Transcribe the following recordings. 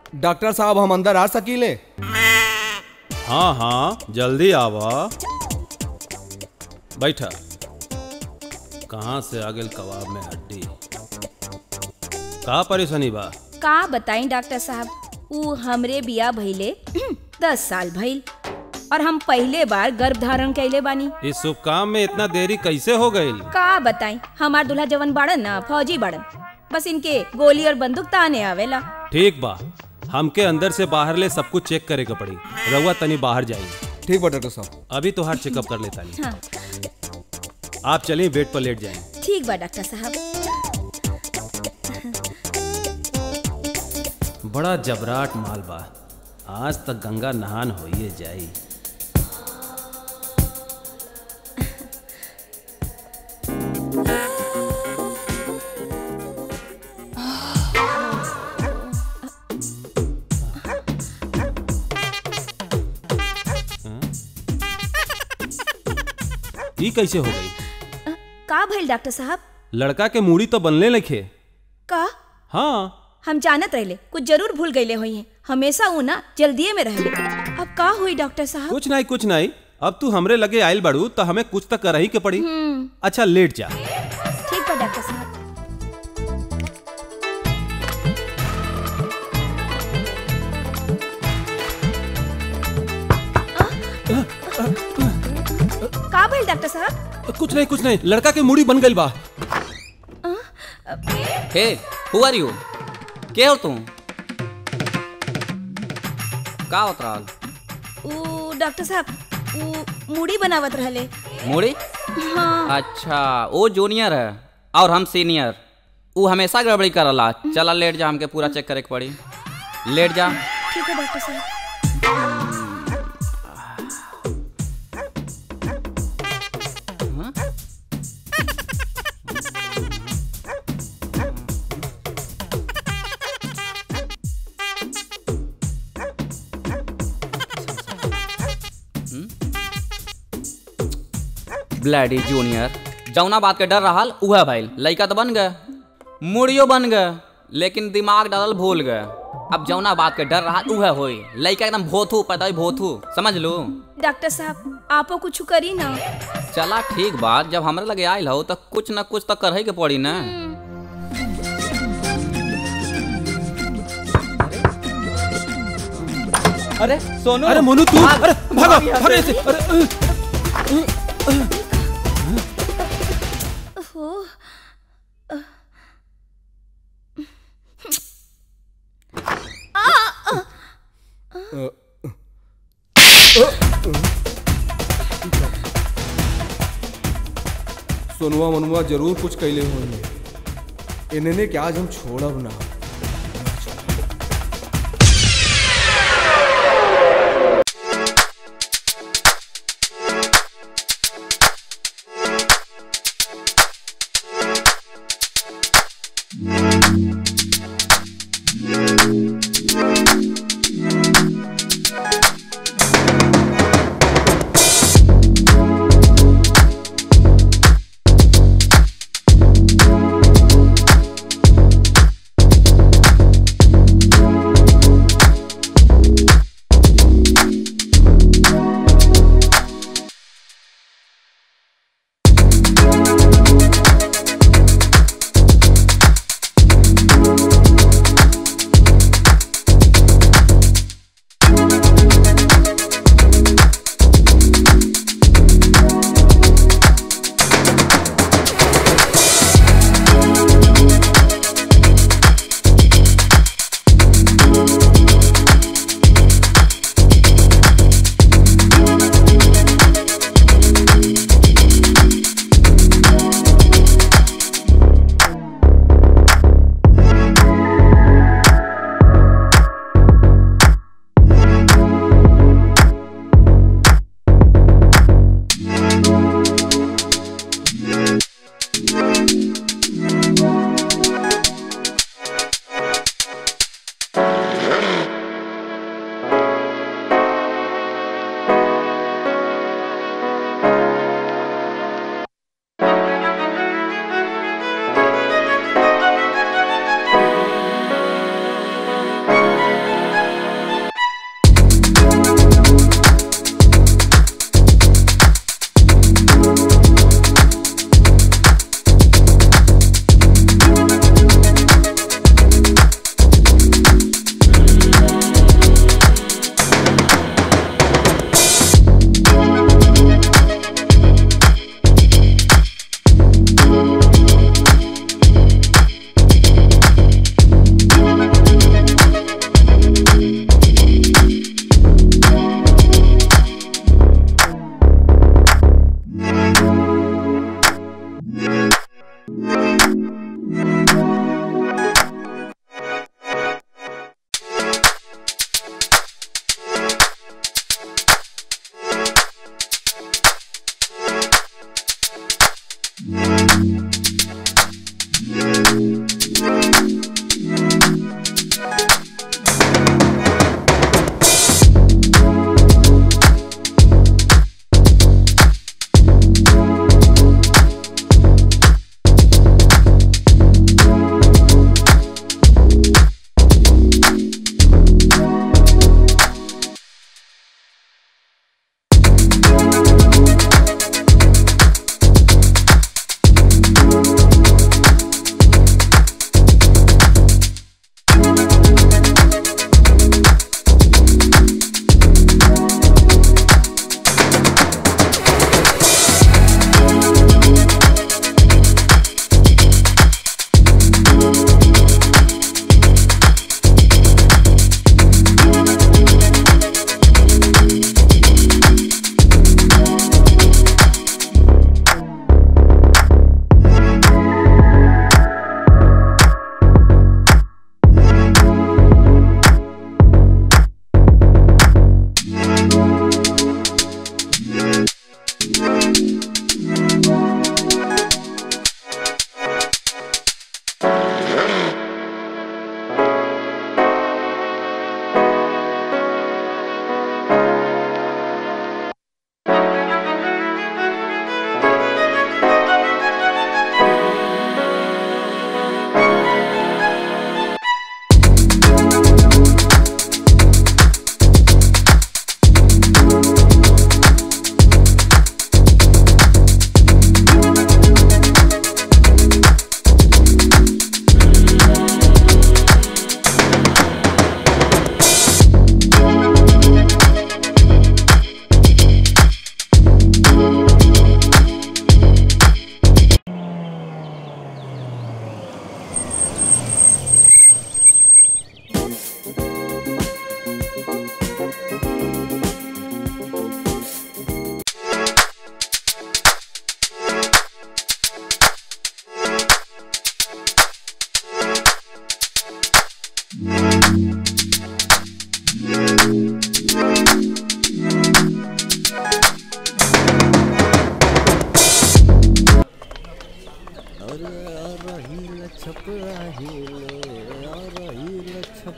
Doctor साहब हम अंदर आ सकीले हाँ हाँ जल्दी आवा बैठा कहाँ से आ गेल कबाब में हड्डी का परेशानी बा का बताई डॉक्टर साहब ऊ हमरे बिया भइले दस साल भइल और हम पहले बार गर्भ धारण कैले बानी इस शुभ काम में इतना देरी कैसे हो गई का बताई हमार दूल्हा जवन बाड़न ना फौजी बाड़न बस इनके गोली और बंदूक ताने आवेला ठीक बा हमके अंदर से बाहर ले सब कुछ चेक करे के पड़ी रउआ तनी बाहर जाई ठीक बा डॉक्टर साहब अभी तो हर चेकअप कर लेता नहीं हाँ आप चलिए बेड पर लेट जाएं ठीक बा डॉक्टर साहब बड़ा जबराट माल बा आज तक गंगा नहान होइए जाई ई कैसे हो गई का भइल डॉक्टर साहब लड़का के मूड़ी तो बनले लिखे का हाँ हम जानत रहले कुछ जरूर भूल गईले होई हैं हमेशा ऊ ना जल्दिए में रहले अब का हुई डॉक्टर साहब कुछ नहीं कुछ नहीं अब तू हमरे लगे आयल बड़ू तो हमें कुछ तो कर ही के पड़ी अच्छा लेट जा ठीक बा डॉक्टर साहब का भइल डॉक्टर साहब कुछ नहीं कुछ नहीं लड़का के मूड़ी बन गई बा हे हु आर यू के हो तुम का होत रहल ऊ डॉक्टर साहब ऊ मूड़ी बनावत रहले मूड़ी हाँ अच्छा वो जूनियर है और हम सीनियर वो हमेशा गड़बड़ी करला चला लेट जा हमके पूरा चेक करे के पड़ी लेट जा ठीक है डॉक्टर साहब ब्लैडी जूनियर जौना बात के डर रहल उहे भइल लइका तो बन गए मुड़ियो बन गए लेकिन दिमाग डालल भूल गए अब जौना बात के डर रहा उहे होई लइका एकदम भोथू पता भोथू समझ लू डॉक्टर साहब आपो कुछ करी ना चला ठीक बात जब हमरे लगे आयल हो तो कुछ न कुछ तो करे के पड़ी ना अरे सोनू अरे मोनू तू भाग, अरे भागा भाग यहाँ भागा से। ऐसे अरे ओहो सोनुआ मनुआ जरूर कुछ कैले होंगे इन्हें क्या आज हम छोड़ब ना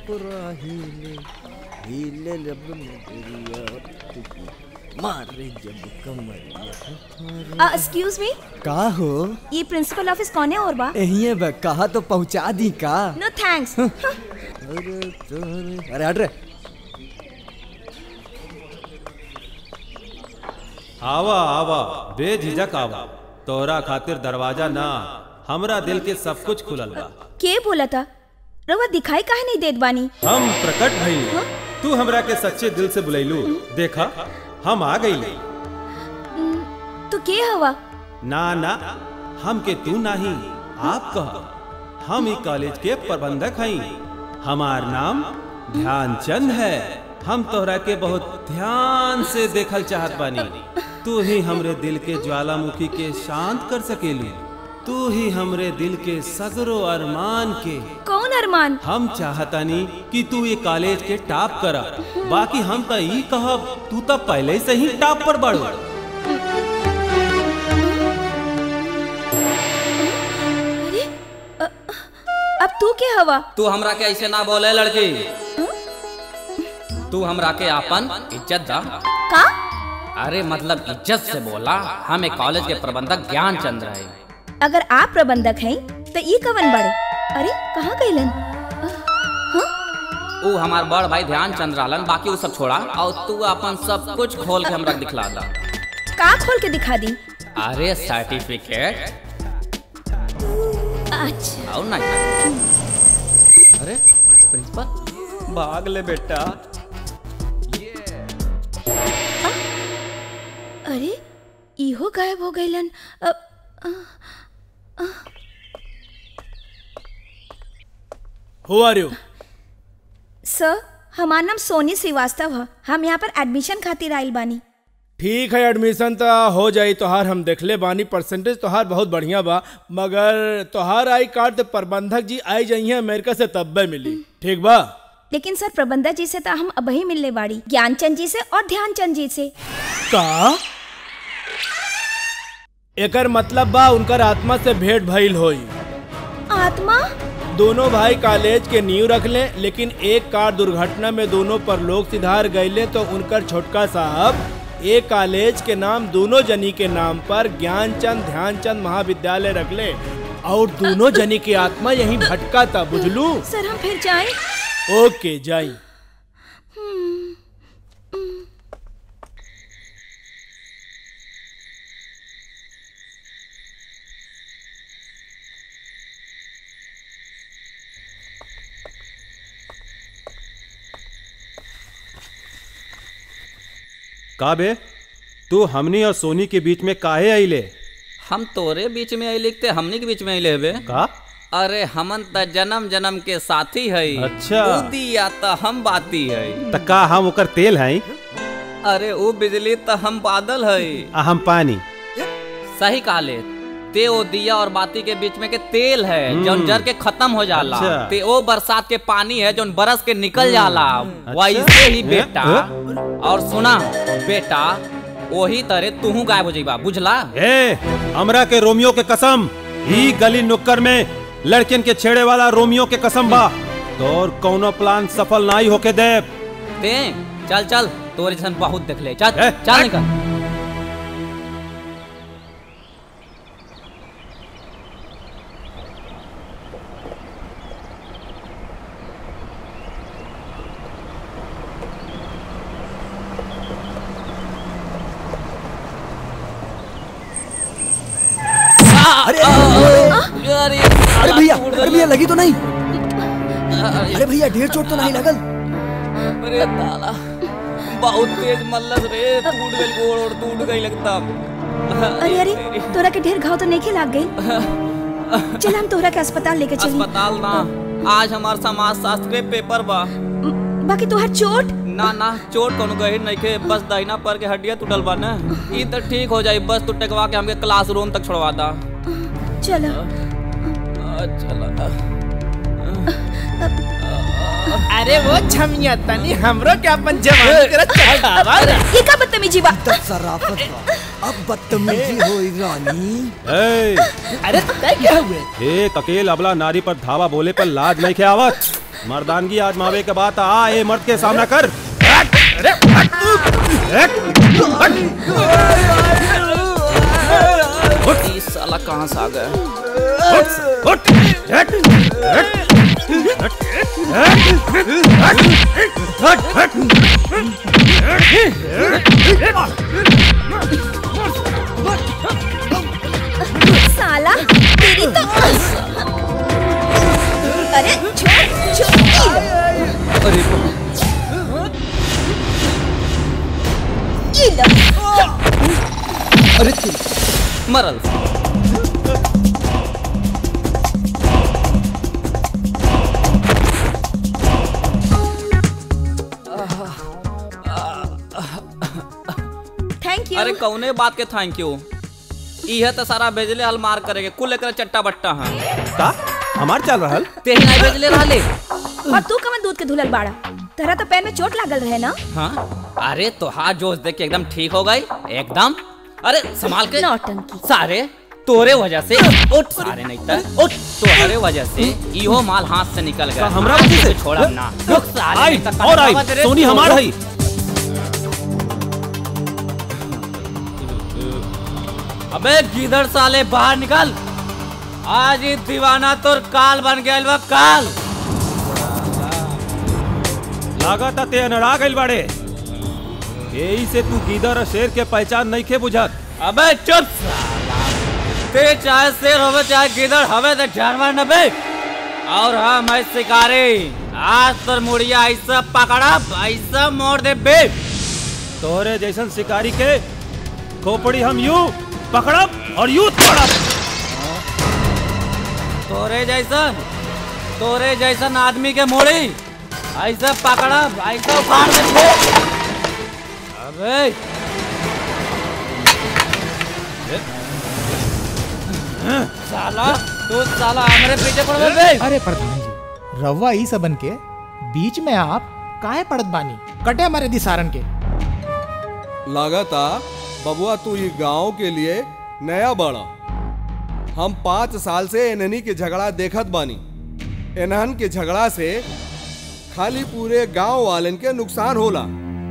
पूरा हिले हिले लब नजरिया मारे जब कमरिया एक्सक्यूज मी का हो ये प्रिंसिपल ऑफिस कौन है और बा यही बा कहा तो पहुंचा दी का नो थैंक्स अरे तोरे अरे हट रे आवा आवा बेझिझक आवा तोरा खातिर दरवाजा ना हमरा दिल के सब कुछ खुलल बा के बोला था रवा दिखाई काहे नहीं देत बानी हम प्रकट भइल तू हमरा के सच्चे दिल से बुलैलू देखा हम आ गई तो के हवा ना ना हम के तू नहीं आप कह हम ई कॉलेज के प्रबंधक हई हमार नाम ध्यानचंद है हम तोहरा के बहुत ध्यान से देखल चाहत बानी तू ही हमरे दिल के ज्वालामुखी के शांत कर सकेली तू ही हमरे दिल के सगरो अरमान के कौन अरमान हम चाहतानी कि तू ये कॉलेज के टॉप करा बाकी हम तो ई कहब तू तो पहले से ही टॉप पर बढ़ अरे अ, अब तू के हवा तू हमरा के ऐसे ना बोले लड़की तू हमरा के आपन इज्जत दा का अरे मतलब इज्जत से बोला हम एक कॉलेज के प्रबंधक ज्ञान चंद्र है अगर आप प्रबंधक हैं तो ये कवन बड़े अरे कहाँ गईलन ऊ हमार बड़ भाई ध्यान चंद्र रहलन बाकी वो सब छोड़ा और तू अपन सब कुछ खोल के हमरा के दिखला दा का खोल के दिखा दी अरे सर्टिफिकेट अच्छा और नहीं अरे प्रिंसिपल भाग ले बेटा अरे इहो गायब हो गईलन अ, हु आर यू सर हमार नाम सोनी श्रीवास्तव है हम यहाँ पर एडमिशन खातिर आइल बानी ठीक है एडमिशन तो हो जाई तोहार हम देखले बानी परसेंटेज तोहार बहुत बढ़िया बा मगर तोहार आई कार्ड तो प्रबंधक जी आई जाइए अमेरिका से तब्बे मिली ठीक बा लेकिन सर प्रबंधक जी से तो हम अब ही मिलने बाड़ी ज्ञानचंद जी से और ध्यानचंद जी से का एकर मतलब बा उनकर आत्मा से भेंट भइल होई आत्मा दोनों भाई कॉलेज के नींव रख ले लेकिन एक कार दुर्घटना में दोनों पर लोग सिधार गईले तो उनकर छोटका साहब एक कॉलेज के नाम दोनों जनी के नाम पर ज्ञानचंद ध्यानचंद महाविद्यालय रख ले और दोनों जनी की आत्मा यहीं भटका था बुझलू सर हम फिर जाएं ओके जाई का बे तू हमनी और सोनी के बीच में काहे आइले हम तोरे बीच में आई लिखते हमनी के बीच में आई लेबे का अरे हमन त जन्म जन्म के साथी है अच्छा। या त हम बाती है त का हम ओकर तेल हई अरे वो बिजली त हम बादल है आ हम पानी सही काले ते ओ दिया और बाती के बीच में के तेल है जौन जर के खत्म हो जाला अच्छा। ते ओ बरसात के पानी है जौन बरस के निकल जाला वैसे ही बेटा और सुना बेटा वही तरह तूहू गायब हो जाइबा बुझला ए हमरा के रोमियो के कसम ई गली नुक्कर में लड़कियन के छेड़े वाला रोमियो के कसम बा तोर कौनो प्लान सफल नहीं होके दे ते चल चल तोरे जैसन बहुत देख ले चल ए, चल हट। निकल अरे अरे अरे भैया अरे भैया लगी तो नहीं अरे भैया ढेर चोट तो नहीं लगल अरे ताला बहुत तेज मल्लस रे टूट गई गोड़ और टूट गई लगता अरे अरे तोरा के ढेर घाव तो नहीं लाग गई चल हम तोरा के अस्पताल लेके चली अस्पताल ना आज हमार समाज शास्त्र के पेपर बा बाकी तोहर चोट ना ना चोट कोनो गहिर नहीं के बस दाहिना पर के हड्डियां टूटल बा ना ई तो ठीक हो जाई बस तू टेकवा के हमके क्लासरूम तक छोड़वा दा चलो चला अरे वो छमिया तनी हमरो के अपन जवानी करा चढ़ावा ये का बदतमीजी बा तब सराफत बा अब बदतमीजी होई रानी ए अरे तय क्या हुए एक अकेल अबला नारी पर धावा बोले पर लाज नहीं के आवत मर्दानगी आजमावे के बाद आ ए मर्द के सामना कर ई साला कहाँ से आ गया साला तेरी तो अरे छोड़ छोड़ ई लो, अरे ई लो। अरे तू मरल थैंक अरे यू कौने बात के थैंक यू इहे तो सारा भेजले हल मार करेगे कुल एकरा चट्टा बट्टा है का हमार चल रहल तेही नहीं भेजले रहले और तू कमन दूध के धुलल बाड़ा तेरा तो पैर में चोट लागल रहे ना हाँ अरे तो हाथ जोश देख के एकदम ठीक हो गई एकदम अरे संभाल के नौटंकी सारे तोरे वजह से उठ सारे नहीं तो उठ तोरे वजह से इहो माल हाथ से निकल गया का हमरा वजह से? छोड़ा ना रुक सारे आई नहीं तो और आई कटवा तेरे सोनी तोड़ हमार दो। हई अबे गिदड़ साले बाहर निकल आज ही दीवाना तोर काल बन गया बा काल लागत ते अनड़ा गइल बाड़े यही से तू गीदर और शेर के पहचान नहीं खे बुझत अबे चुप साला ते चाहे शेर होवे चाहे गिदड़ हवे तो जानवर न बे और हम है शिकारी आज तोर मुड़िया ऐसा पकड़ा ऐसा मोड़ दे बे तोहरे जैसन शिकारी के खोपड़ी हम यूं पकड़ब और यूं तोड़ब तोरे जैसन तोरे जैसन आदमी के मोड़ी ऐसा पकड़ा ऐसा उखाड़ दे बे। अबे साला तू साला हमारे पीछे पड़ गए बे अरे प्रधान जी रवा ई सबन के बीच में आप काहे पड़त बानी कटे हमारे दिसारन के लागता बबुआ तू ये गांव के लिए नया बड़ा हम पाँच साल से एनहनी के झगड़ा देखत बानी एनहन के झगड़ा से खाली पूरे गांव वालन के नुकसान होला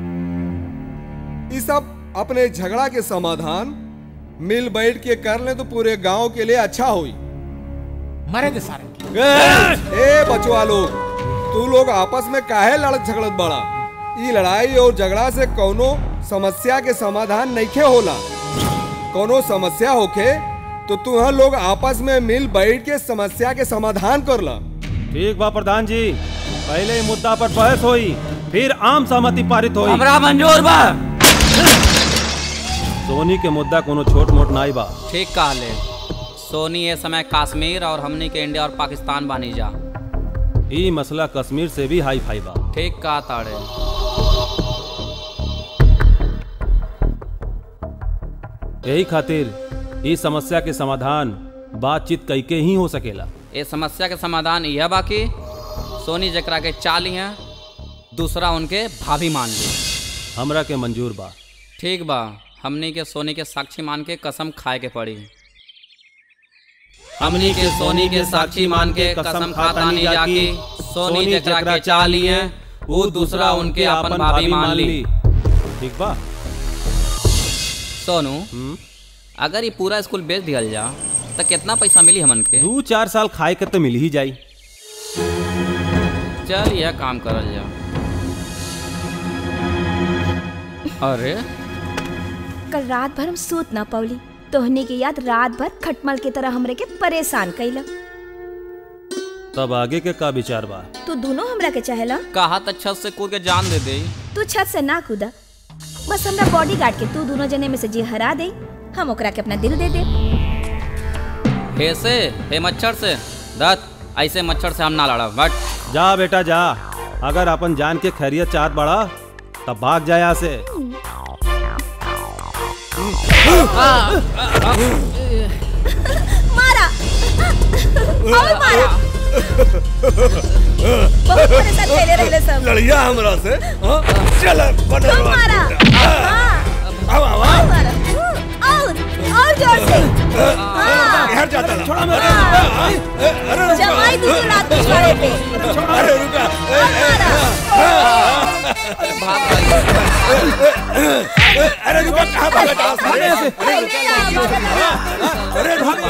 ये सब अपने झगड़ा के समाधान मिल बैठ के कर ले तो पूरे गांव के लिए अच्छा होई मरे दिसारन के ए बचवा लोग तू लोग आपस में काहे लड़त झगड़त बड़ा ई लड़ाई और झगड़ा से कोनो समस्या के समाधान नइखे होला कोनो समस्या होखे तो तुह लोग आपस में मिल बैठ के समस्या के समाधान कर ला ठीक बा प्रधान जी पहले ही मुद्दा पर बहस होई फिर आम सहमति पारित होई हमरा मंजूर बा सोनी के मुद्दा कोनो छोट मोट नाई बा ठीक कहले सोनी ये समय कश्मीर और हमनी के इंडिया और पाकिस्तान बानी जा ई मसला कश्मीर से भी हाई फाई बा ठीक कहा ताड़े यही खातिर ई समस्या के समाधान बातचीत कई के ही हो सकेला ये समस्या के समाधान यह बाकी सोनी जकरा के चाली हैं दूसरा उनके भाभी मान ली हमरा के मंजूर बा ठीक बा हमनी के सोनी के साक्षी मान के कसम खाए के पड़ी हमनी के सोनी के साक्षी मान के कसम खाता नहीं जाकी सोनी जकरा के चाली हैं वो दूसरा उनके अपन भाभी मान ली ठीक बा सोनू हम्म? अगर ये पूरा स्कूल बेच दिया जा तो कितना पैसा मिली हमन के दू चार साल खाए के तो मिल ही जाई चल यह काम करल जा अरे कल रात भर हम सूत ना पवली तोहने की याद रात भर खटमल की तरह हमरे के परेशान कैला तब आगे के का विचार बा तू दोनों हमरा के चाहेला कहा तो छत से कूद के जान दे दे तू छत से ना कूदा बस हमरा बॉडी गार्ड के तू दोनों जने में से जी हरा दे हम ओकरा के अपना दिल दे दे हे से हे मच्छर से दत्त ऐसे मच्छर से हम ना लड़ा बट जा बेटा जा अगर अपन जान के खैरियत चाहत बड़ा तब भाग जाए यहाँ से मारा और मारा बहुत परेशान कैले रहले सब लड़िया हमरा से हाँ? चल बनल तुम बा। मारा हाँ, आवा, आवा। और मारा और और जोर से हाँ, घर जाता ना। हाँ। जमाई दूसरी रात पिछवाड़े पे अरे रुका अरे भाग भाई अरे रुको कहाँ भागा था सामने से अरे भाग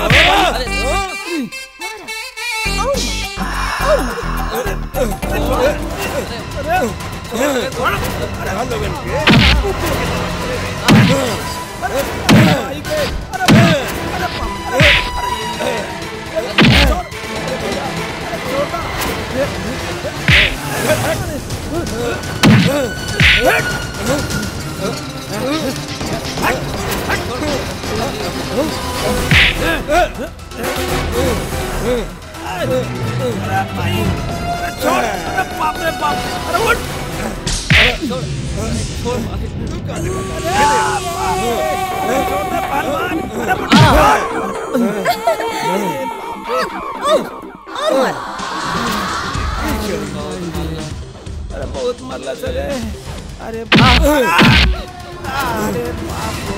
अरे बहुत मरला सर अरे बाप अरे बाप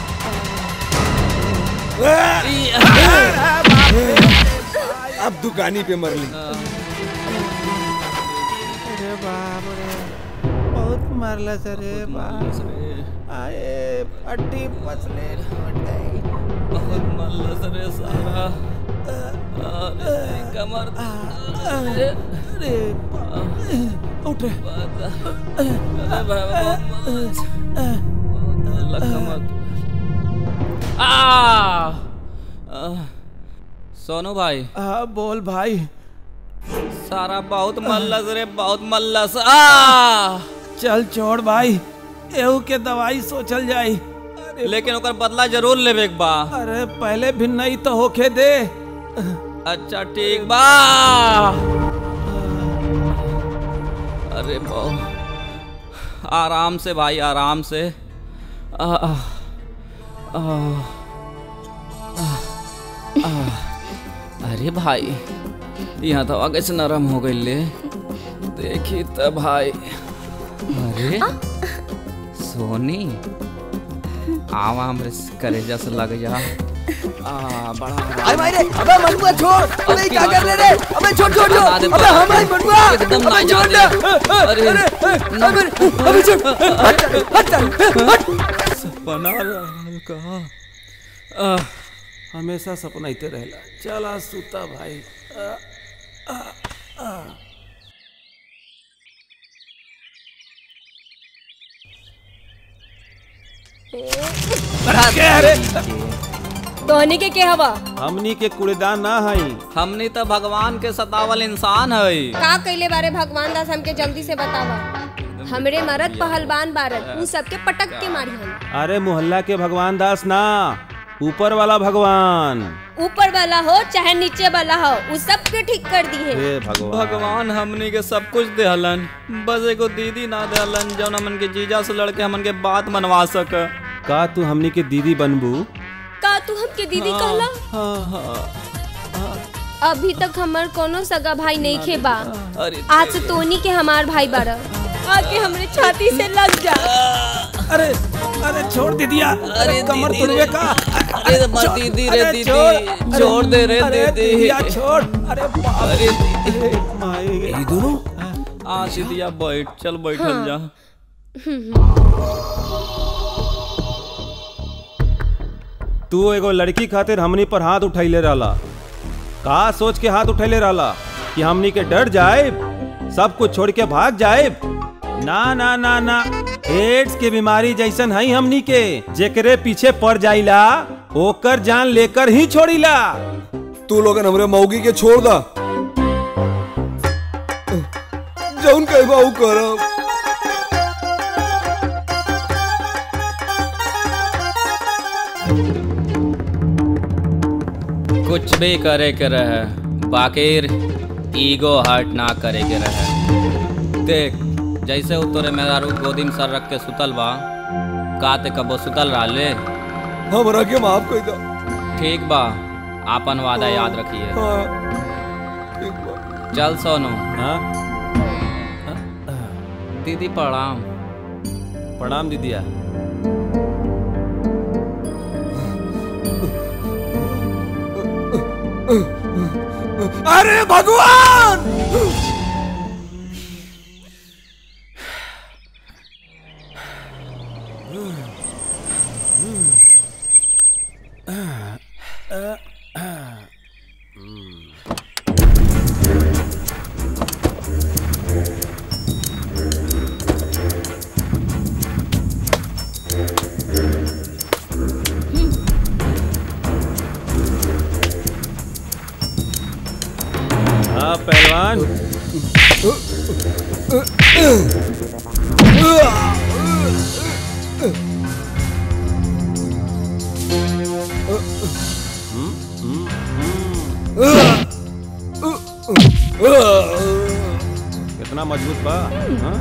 अब दुकानी पे मर ली अरे बाप रे बहुत मरला सर बाप आए पट्टी पसले टूट गई बहुत मल्लस रे सारा अरे कमर अरे अरे उठ रे अरे बाबा अल्लाह कमर आ आ, सोनू भाई हाँ बोल भाई सारा बहुत मल्लस रे बहुत मल्लस आ चल छोड़ भाई एहू के दवाई सोचल जाई लेकिन ओकर बदला जरूर लेबे के बा अरे पहले भी नहीं तो होके दे अच्छा ठीक बा अरे बहु आराम से भाई आराम से आ, आ, आ, आ, आ, अरे भाई यहाँ तो आगे से नरम हो गई ले देखी तो भाई अरे सोनी आवा हमरे करे जैसे लग जा आ बड़ा अरे भाई रे अबे मनुआ छोड़ अबे क्या कर रहे रे अबे छोड़ छोड़ बता दे, छोड़ अबे बता हम दे। भाई मनुआ एकदम अबे ना छोड़ जाने। दे अरे, अरे अबे अबे छोड़ हट हट हट बना रहल कहा आ, हमेशा सपना इते रहेला चला सुता भाई आ, आ, आ। तोहनी के के हवा हमनी के कूड़ेदान ना हई हमनी तो भगवान के सतावल इंसान हई का कइले बारे भगवान दास हमके जल्दी से बतावा हमरे मरद पहलवान बारत उ सबके पटक के मारी हम अरे मोहल्ला के भगवान दास ना ऊपर वाला भगवान ऊपर वाला हो चाहे नीचे वाला हो उ सबके ठीक कर दी है हे भगवान भगवान हमनी के सब कुछ देहलन बस एगो दीदी ना देहलन जौन हमन के जीजा से लड़के हमन के बात मनवा सक का तू हमनी के दीदी बनबू का तू हमके दीदी कहला अभी तक हमर कोनो सगा भाई नहीं खे बा अरे आज से तोनी के हमार भाई बारा आके हमरे छाती से लग जा अरे अरे छोड़ दे दिया अरे कमर दीदी तुड़वे रे। का अरे मत छोड़, दीदी रे अरे दीदी छोड़, छोड़ दे रे अरे दीदी दिया छोड़ अरे बाप अरे दीदी रे माई ये दोनों आ दीदिया बैठ चल बैठल जा तू एगो लड़की खातिर हमनी पर हाथ उठैले रहला का सोच के हाथ उठैले रहला कि हमनी के डर जाए सब कुछ छोड़ के भाग जाए ना ना ना ना एड्स के बीमारी जैसन है हमनी के जेकरे पीछे पड़ जाइला ओकर जान लेकर ही छोड़ीला तू लोगन हमरे मौगी के छोड़ दा जौन कहबा ऊ करब कुछ भी करे के रहे बाकिर ईगो हर्ट ना करे के रहे देख जैसे उ तोरे मेहरारू गोदी में सर रख के सुतल बा का ते कबो सुतल रहले हमरा के माफ कर दा ठीक बा आपन वादा याद रखिए हाँ ठीक बा चल सोनू हाँ दीदी प्रणाम प्रणाम दीदिया अरे भगवान कितना मजबूत बा हाँ?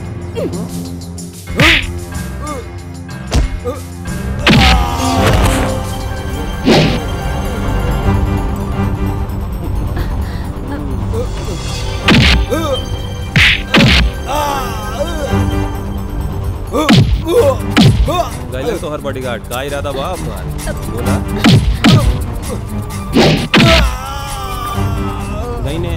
गैलन तो हर बॉडीगार्ड का इरादा बा आपका बोला नहीं ने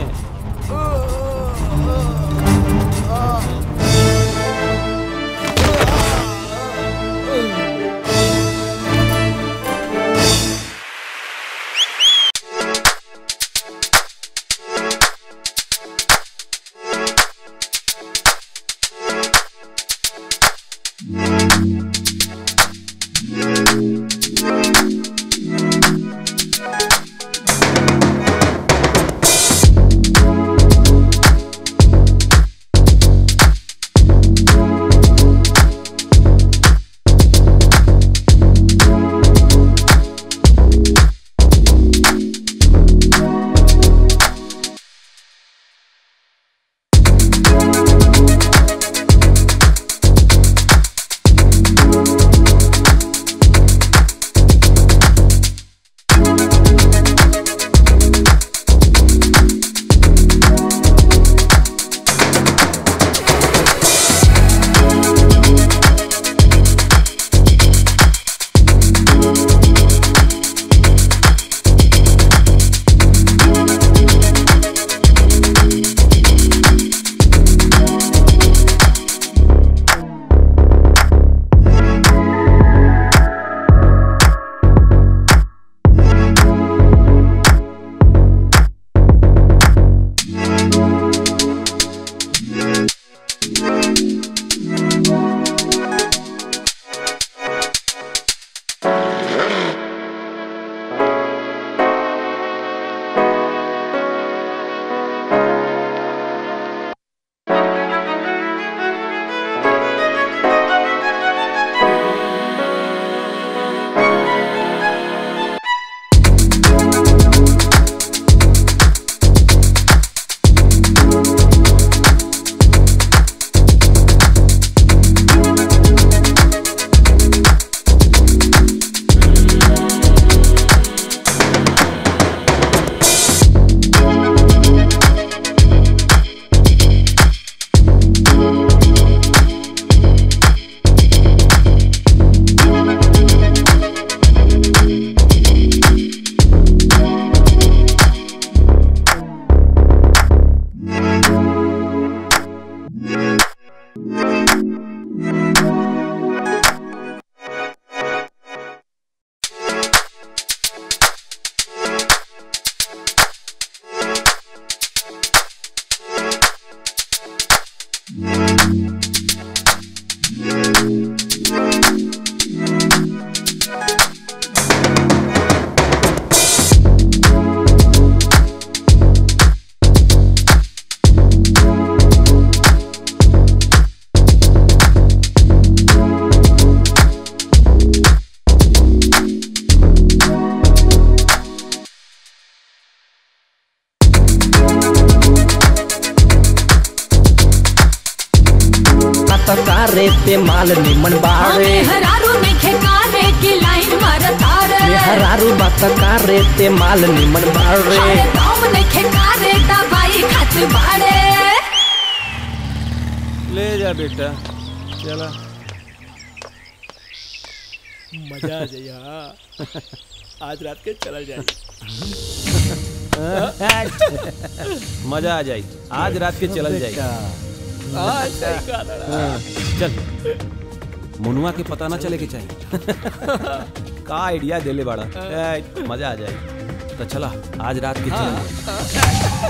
रे ते माल निमन बाड़े हरारू नइखे कारे की लाइन मारतारे हरारू बात का रे ते माल निमन बाड़े हाय गाँव नइखे कारे दवाई खात बाड़े ले जा बेटा चला मजा आ जाइए आज रात के चला जाए मजा आ जाई आज रात के चलल जाई हाँ, चल मुनुआ के पता ना चले के चाहिए का आइडिया देले बाड़ा ए, मजा आ जाए तो चला आज रात के चल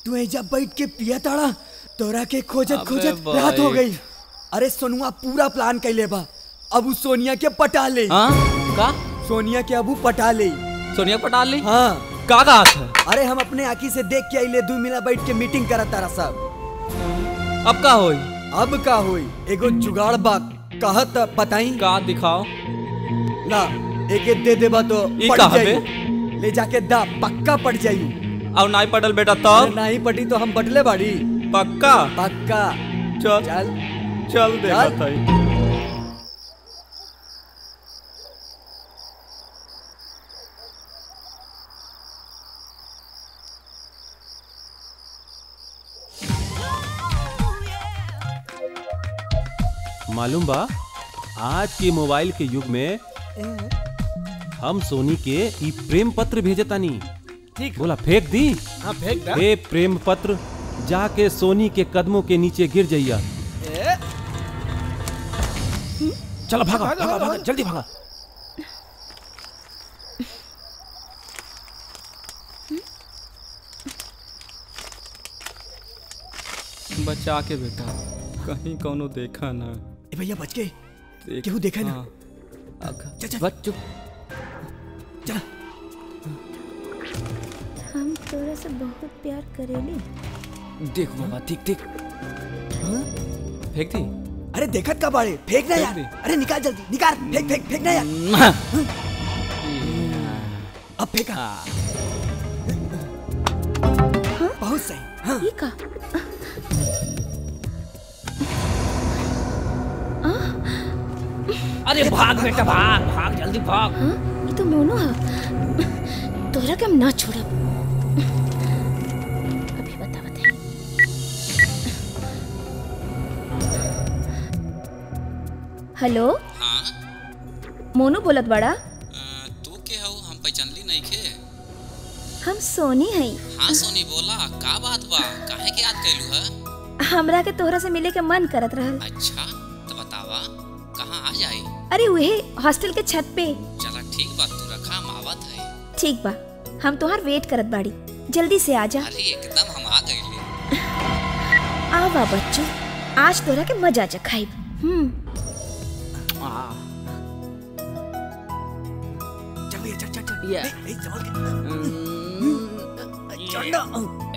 तू एजा बैठ के पिया ताड़ा तोरा के खोजत अबे खोजत भाई। रात हो गई अरे सोनुआ पूरा प्लान कैले बा अब उ सोनिया के पटा ले हाँ का सोनिया के अब उ पटा ले सोनिया पटाल ली हाँ का कहा था अरे हम अपने आँखी से देख के आइले दू मिला बैठ के मीटिंग करत तारा सब अब का होई अब का होई एगो जुगाड़ बा कहत बताई का दिखाओ ला एके दे देबा तो ई पट कहाँ जाई ले जाके दा पक्का पट जाई और नाई पटल बेटा अरे तब नहीं पटी तो हम बटले बाड़ी पक्का पक्का चल चल चल देखा चल। था मालूम बा आज के मोबाइल के युग में हम सोनी के ई प्रेम पत्र भेजतानी ठीक बोला फेंक दी हाँ फेंक दा हे प्रेम पत्र जाके सोनी के कदमों के नीचे गिर जाइया चलो भागा भागा, भागा भागा। भागा जल्दी भागा बचा के बेटा कहीं कोनो देखा ना ए भैया बच गए देख केहू देखा ना हाँ। चल चल बच चुप चल हम तोरा से बहुत प्यार करेली देख बाबा ठीक ठीक फेंक दी अरे देखत का बाड़े फेंक ना फेंक यार दे। अरे निकाल जल्दी निकाल फेंक फेंक फेंक ना यार अब फेंका बहुत सही हाँ ये का अरे भाग बेटा भाग भाग जल्दी भाग हाँ ये तो मोनो है तोरा के हम ना छोड़ब अभी बता बता हेलो हाँ मोनू बोलत बड़ा तू के हऊ हम पहचानली नहीं के हम सोनी हई हाँ सोनी बोला का बात बा काहे के याद कैलू है हमरा के तोहरा से मिले के मन करत रहल अच्छा तो बतावा कहाँ आ जाई अरे वही हॉस्टल के छत पे चला ठीक बा तू रखा हम आवत है ठीक बा हम तोहार वेट करत बाड़ी जल्दी से आ जा अरे एकदम हम आ गए आवा बच्चों आज तोरा के मजा चखाइब हम्म चल भैया चल चल चल Yeah. ए, ए, संभल के चल ना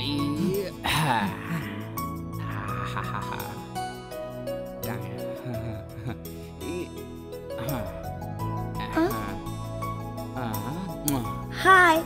हाय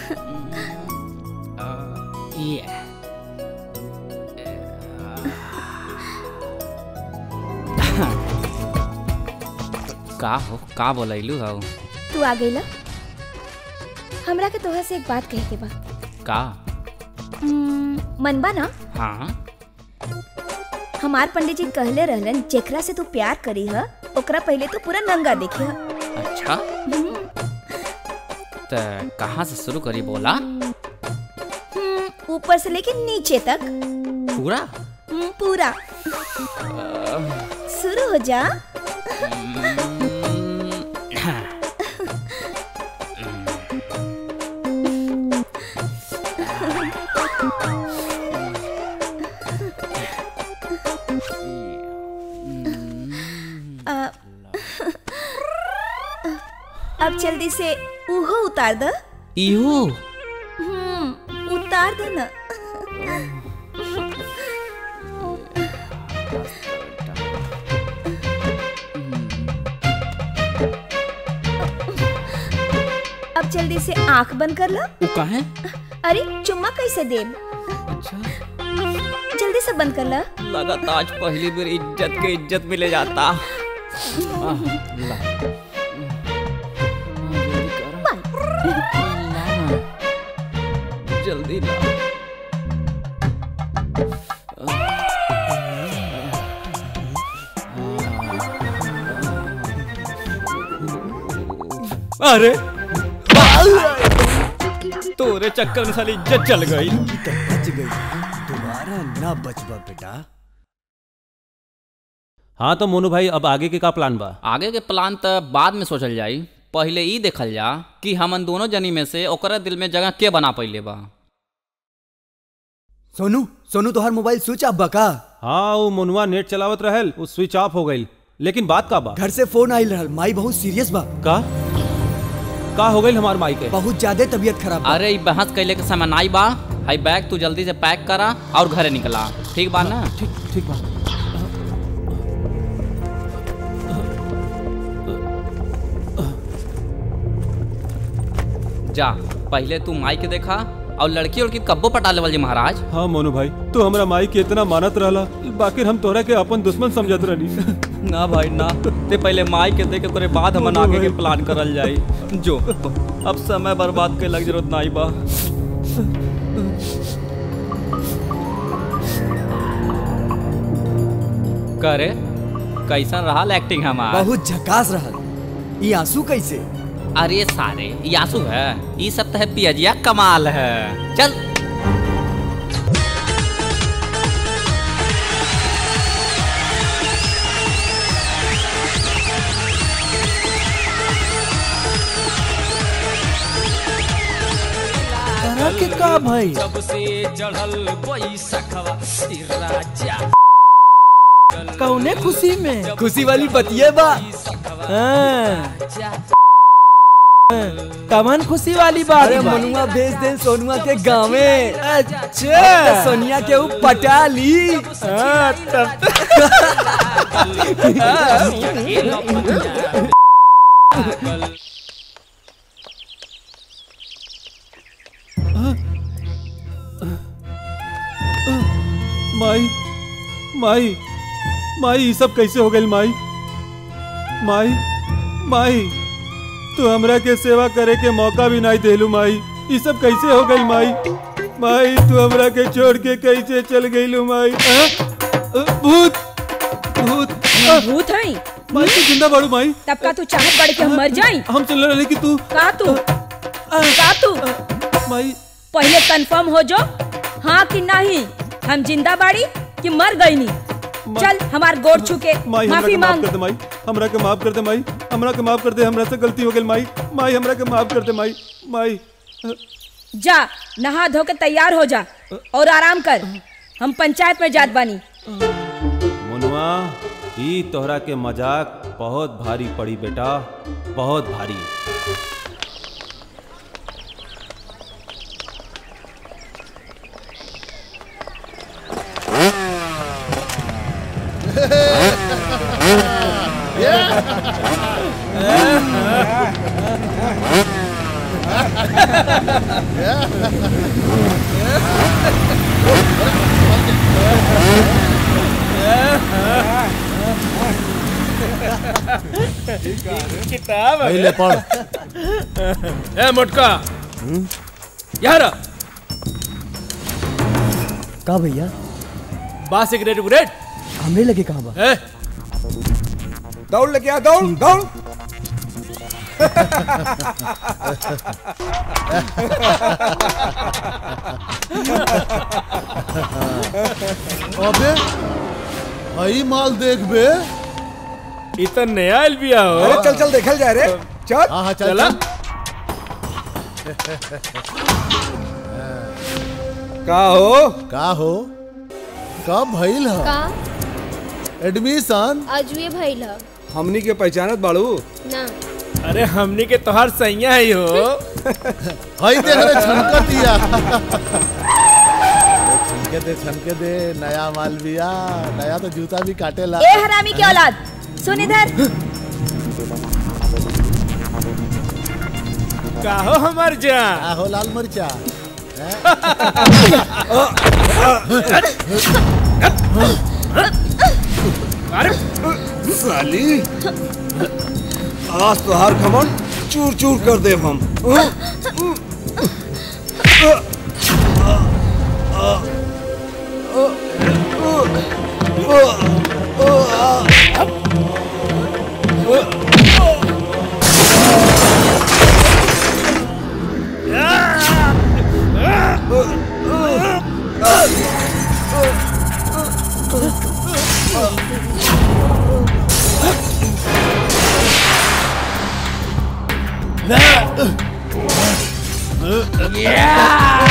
का हो का बोलैलू हो तू आ गईला हमरा के तोहरा से एक बात कहे के बा का हम्म, मन बा ना हाँ हमार पंडित जी कहले रहलन जेकरा से तू प्यार करी ह ओकरा पहले तू पूरा नंगा देखी ह अच्छा तो कहाँ से शुरू करी बोला हम्म, ऊपर से लेके नीचे तक पूरा हम्म, पूरा शुरू हो जा अ, अब जल्दी से उहो उतार द इहो हम्म, उतार दे ना अब जल्दी से आंख बंद कर लो वो कहाँ अरे चुम्मा कैसे दे अच्छा जल्दी से बंद कर लो लगा आज पहली बार इज्जत के इज्जत मिले जाता आह, ला। जल्दी ला अरे तोरे चक्कर में साली इज्जत चल गई की तो बच गई दोबारा ना बचबा बेटा हाँ तो मोनू भाई अब आगे के का प्लान बा आगे के प्लान तो बाद में सोचल जाई पहले ई देखल जा कि हमन दोनों जनी में से ओकरा दिल में जगह के बना पइले बा सोनू सोनू तोहार मोबाइल स्विच ऑफ बका हाँ वो मुनवा नेट चलावत रहल वो स्विच ऑफ हो गई लेकिन बात का बा घर से फोन आइल रहल माई बहुत सीरियस बा का का हो गई हमार माई के बहुत ज्यादा तबीयत खराब बा अरे ई बहस कैले के समय नाई बा हाई बैग तू जल्दी से पैक करा और घरे निकला ठीक बा ना ठीक ठीक बा जा पहले तू माई के देखा और लड़की उड़की कब्बो पटा लेवल जी महाराज हाँ मोनू भाई तू हमरा माई के इतना मानत रहला बाकी हम तोरा के अपन दुश्मन समझत रहनी ना भाई ना ते पहले माई के देखे करे बाद हमन आगे के प्लान करल जाई जो अब समय बर्बाद के लग जरूरत नहीं बा करे कैसन रहा एक्टिंग हमार बहुत झकास रहल ई आंसू कैसे अरे सारे ये आंसू है ये सब तो है पियजिया कमाल है चल के का भाई सबसे चढ़ल बैसखवा ई राजा कौने खुशी में खुशी वाली बतिये बा हाँ। कमन खुशी वाली बात अरे बा। मनुआ भेज दे सोनुआ के गाँवे अच्छा सोनिया के ऊ पटा ली हाँ, तब माई माई माई ये सब कैसे हो गई माई माई माई तू हमरा के सेवा करे के मौका भी नहीं देलू माई ये सब कैसे हो गई माई माई तू हमरा के छोड़ के कैसे चल गईलू माई आ? आ, भूत भूत आ, भूत है माई तू जिंदा बाड़ू माई तब का तू चाहत बड़ के हम मर जाई हम चल रहे कि तू का तू का तू माई पहले कंफर्म हो जो हाँ कि नहीं हम जिंदा बाड़ी कि मर गई नी चल हमार गोड़ छू के माई हमरा माफी के माफ मांग कर दे माई हमरा के माफ कर दे माई हमरा के माफ कर दे हमरा से गलती हो गई माई माई हमरा के माफ कर दे माई माई जा नहा धो के तैयार हो जा और आराम कर हम पंचायत में जात बानी मुनवा ई तोहरा के मजाक बहुत भारी पड़ी बेटा बहुत भारी किताब है। पहले पढ़ ए मोटका यार का भैया बा सिगरेट उगरेट हमरे लगे कहाँ बा ए दौड़ लेके आ दौड़ दौड़ अबे हई माल देख बे इतना नया आयल बिया हो अरे चल चल देखल जाए रे चल हाँ हाँ चल चला का हो का हो कब भइल ह का एडमिशन अजुए भइल ह हमनी के पहचानत बाड़ू ना अरे हमनी के तोहार सैया ही हो हई देख रे छनक दिया छनके दे छनके दे नया माल बिया नया तो जूता भी काटेला ए हरामी की औलाद सुन इधर का हो हमार जान का हो लाल मरचा साली आज तो हार खमन चूर चूर कर दे हम Yeah!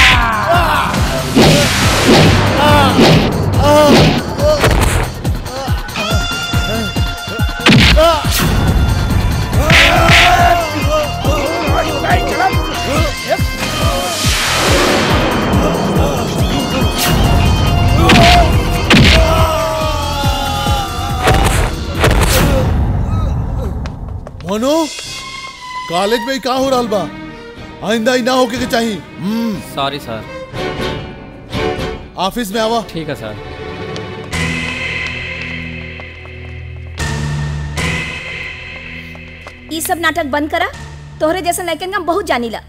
सोनू कॉलेज में ही का हो रहा बा आइंदा ही ना होके के चाहिए हम्म सॉरी सर ऑफिस में आवा ठीक है सर ई सब नाटक बंद करा तोहरे जैसे लड़कन का हम बहुत जानीला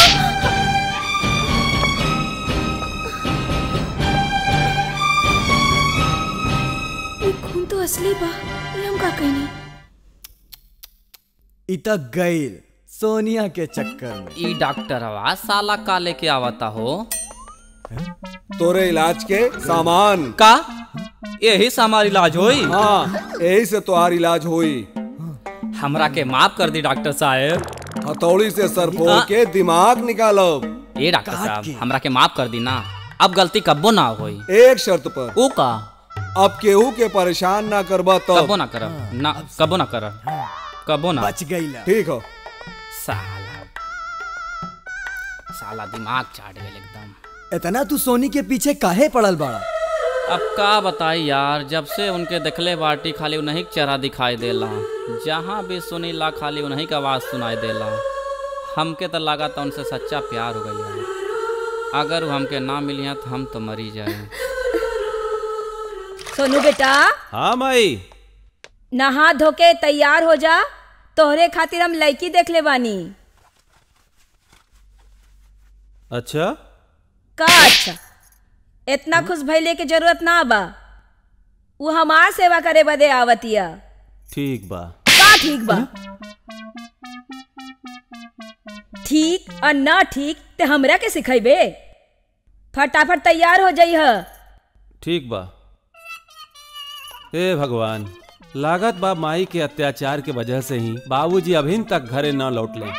ई खून तो असली बा ये हम का कहनी इता गईल सोनिया के चक्कर में ई डॉक्टर आवाज साला का लेके आवता हो तोरे इलाज के सामान का यही से हमार इलाज होई हाँ यही से तोहार इलाज होई हमरा के माफ कर दी डॉक्टर साहब हथौड़ी से सर फोड़ के दिमाग निकालब ए डॉक्टर साहब हमरा के माफ कर दी ना अब गलती कब्बो ना होई एक शर्त पर ओ का अब केहू के परेशान ना करबा कब्बो तब ना करब ना कब्बो ना करब कब्बो ना बच गईला ठीक हो साला साला दिमाग चाट गए एकदम इतना तू सोनी के पीछे काहे पड़ल बाड़ा अब का बताई यार जब से उनके देखले बाटी खाली उन्हीं के चेहरा दिखाई देला जहाँ भी सुनी ला खाली उन्हीं का आवाज़ सुनाई देला हमके तो लगा था उनसे सच्चा प्यार हो गया अगर वो हमके ना मिली तो हम तो मरी जाए सोनू बेटा हाँ माई नहा धो के तैयार हो जा तोहरे खातिर हम लड़की देख ले बानी अच्छा का अच्छा इतना खुश भइले के जरूरत ना बा वो हमार सेवा करे बदे आवतिया ठीक बा का ठीक बा ठीक और ना ठीक ते हमरा के सिखेबे फटाफट तैयार हो जाइह ठीक बा हे भगवान लागत बा माई के अत्याचार के वजह से ही बाबूजी अभी तक घरे न लौट ले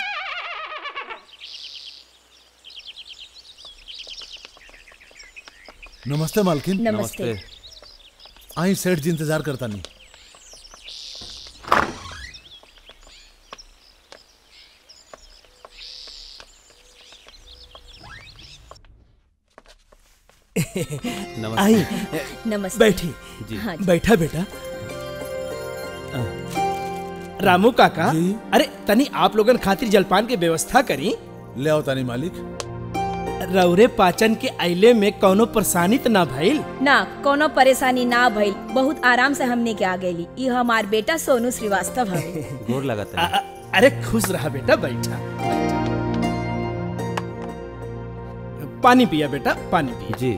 नमस्ते मालकिन नमस्ते आई सेठ जी इंतजार करता नहीं नमस्ते आई नमस्ते बैठी जी हाँ जी बैठा बेटा रामू काका अरे तनी आप लोगन खातिर जलपान के व्यवस्था करी ले आओ तानी मालिक रौरे पाचन के आइले में कौनो परेशानी त ना भइल ना कोनो परेशानी ना भइल बहुत आराम से हमने के आ गईली ई हमार बेटा सोनू श्रीवास्तव हवे गोर लगत आ- है आ- अरे खुश रहा बेटा बैठा पानी पिया बेटा पानी पिया जी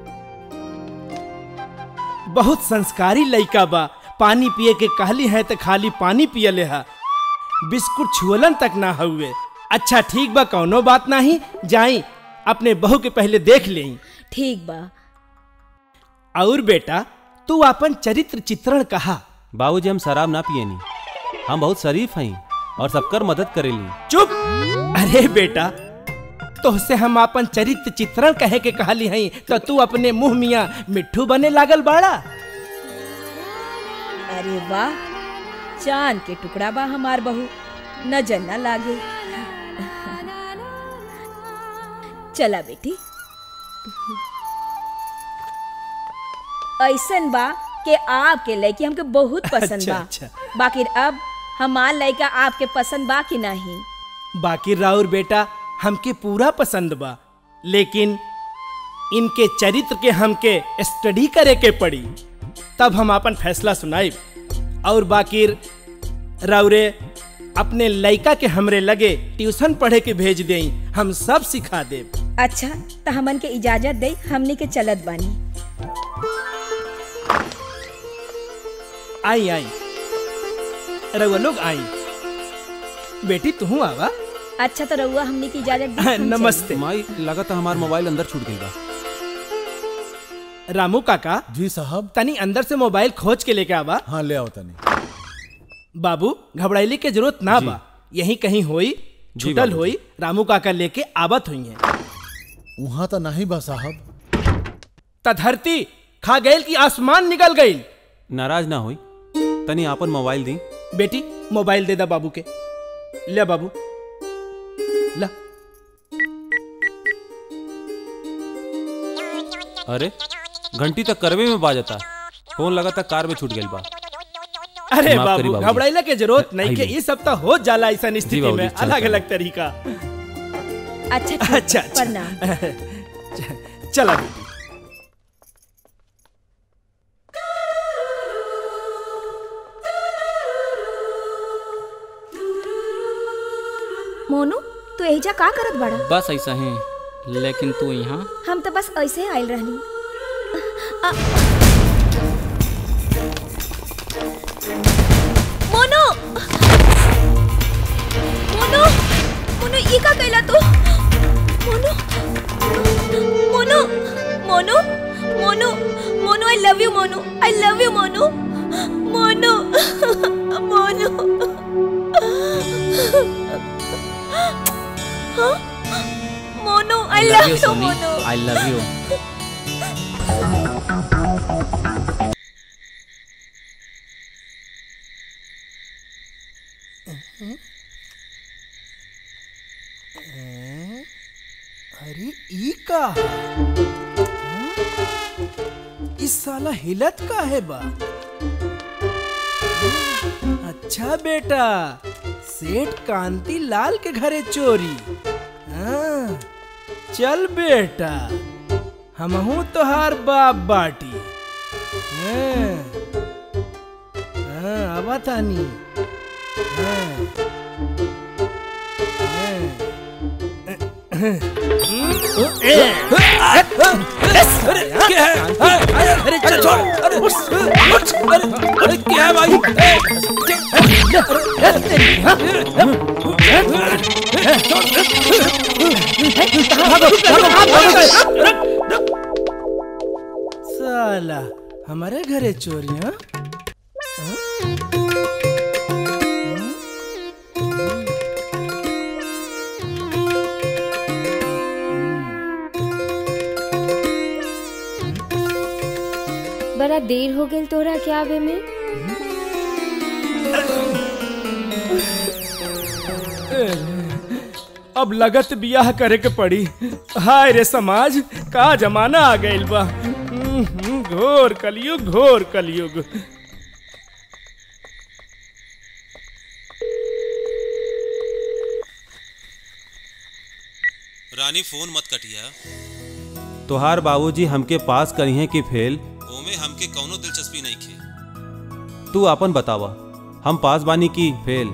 बहुत संस्कारी लइका बा पानी पिए के कहली है तो खाली पानी पिए ले हा बिस्कुट छुअलन तक ना हुए अच्छा ठीक बा कौनो बात नहीं जाई अपने बहू के पहले देख ले ठीक बा और बेटा तू अपन चरित्र चित्रण कहा बाबूजी हम शराब ना पियनी हम बहुत शरीफ हई और सबकर मदद करेली चुप अरे बेटा तोहसे हम अपन चरित्र चित्रण कहे के कहली हई तो तू अपने मुंह मिया मिट्ठू बने लागल बाड़ा अरे वाह चांद के टुकड़ा बा हमार बहू नजर न लागे चला बेटी ऐसन बा कि आपके लड़की हमके बहुत पसंद अच्छा, बा अच्छा। बाकी अब हमार लड़का आपके पसंद बा कि नहीं बाकी राउर बेटा हमके पूरा पसंद बा लेकिन इनके चरित्र के हमके स्टडी करे के पड़ी तब हम अपन फैसला सुनाइब और बाकी राउरे अपने लइका के हमरे लगे ट्यूशन पढ़े के भेज देई हम सब सिखा देब अच्छा तो हमन के इजाजत दे हमनी के चलत बानी आई आई रउआ लोग आई बेटी तू आवा अच्छा तो रउआ हमनी की इजाजत दी हम नमस्ते माई लगत है हमार मोबाइल अंदर छूट गई बा रामू काका जी साहब तनी अंदर से मोबाइल खोज के लेके आवा हाँ ले आओ तानी बाबू घबराइले के जरूरत ना जी। बा यही कहीं होई जी छुटल बाबूजी। होई रामू काका लेके आवत हुई है वहाँ तो नहीं बा साहब त धरती खा गईल की आसमान निकल गईल नाराज ना होई तनी आपन मोबाइल दी बेटी मोबाइल दे दा बाबू के ले बाबू ला अरे घंटी तक करवे में बाजता फोन लगा कार में छूट गई बा अरे माफ करी बाबू बाबूजी। घबराइला के जरूरत नहीं आई के ली। ये सब तो हो जाला ऐसा स्थिति बाबूजी, में चल, अलग चल। अलग तरीका अच्छा ठीक बा, अच्छा अच्छा प्रणाम चला बेटी मोनू तू एहिजा का करत बड़ा बस ऐसा ही लेकिन तू यहाँ हम तो बस ऐसे आयल रहनी आ- मोनू मोनू मोनू ई का कैला तू Monu Monu Monu Monu Monu I love you Monu I love you Monu Monu Monu हाँ? Monu I love love you you Soni Monu I love you अरे ई का इस साला हिलत का है बा अच्छा बेटा सेठ कांति लाल के घरे चोरी हाँ, चल बेटा हमहू तोहार बाप बाटी हाँ, हाँ, आवा तानी हाँ, अरे चल छोड़ अरे अरे क्या है भाई साला हमारे घरे चोरियां बड़ा देर हो गई तोरा क्या आवे में अब लगत बियाह करे के पड़ी हाय रे समाज का जमाना आ गइल बा हम्म, हम्म, घोर कलयुग घोर कलयुग रानी फोन मत कटिया तोहार बाबूजी हमके पास करी हैं कि फेल ओमे हमके कौनो दिलचस्पी नहीं खे तू अपन बतावा हम पास बानी की फेल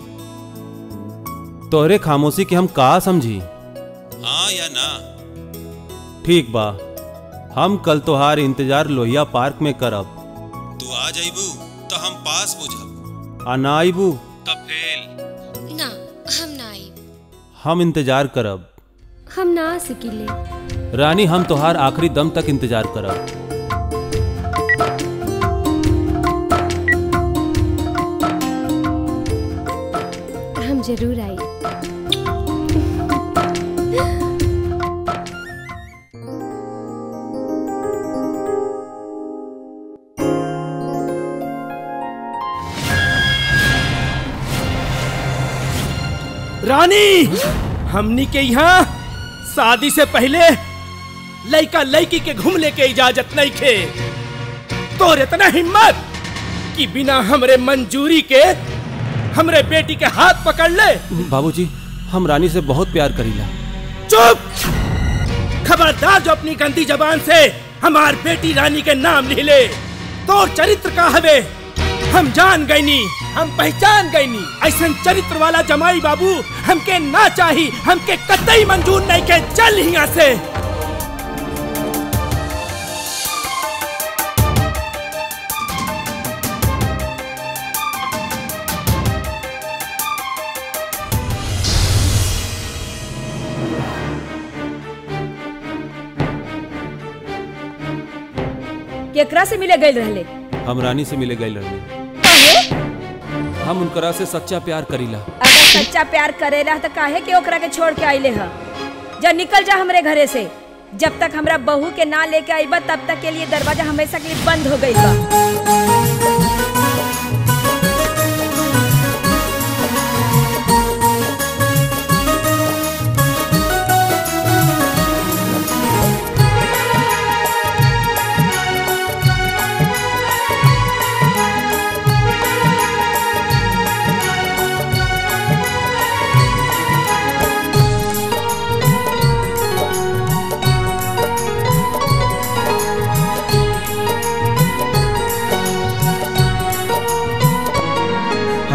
तोहरे खामोशी के हम का समझी हाँ या ना ठीक बा हम कल तोहार इंतजार लोहिया पार्क में करब तू आ जाइबू तो हम पास बुझब आ ना आइबू तब फेल ना हम ना आई हम इंतजार करब हम ना आ सकिले रानी हम तोहार आखिरी दम तक इंतजार करब हम जरूर आई रानी हमनी के यहाँ शादी से पहले लड़का लड़की के घूमने के इजाजत नहीं खे तोर इतना हिम्मत कि बिना हमरे मंजूरी के हमरे बेटी के हाथ पकड़ ले बाबूजी हम रानी से बहुत प्यार करीला चुप खबरदार जो अपनी गंदी जबान से हमार बेटी रानी के नाम लिख ले तो चरित्र का हवे हम जान गईनी हम पहचान गईनी ऐसा चरित्र वाला जमाई बाबू हमके ना चाही हमके कतई मंजूर नहीं के चल यहाँ से केकरा से मिले गए रहले हम रानी से मिले गए लड़ने हम उनकरा से सच्चा प्यार करीला अगर सच्चा प्यार करेला तो काहे के ओकरा के छोड़ के आइले ह जा निकल जा हमरे घरे से जब तक हमरा बहू के ना लेके आईबा तब तक के लिए दरवाजा हमेशा के लिए बंद हो गई बा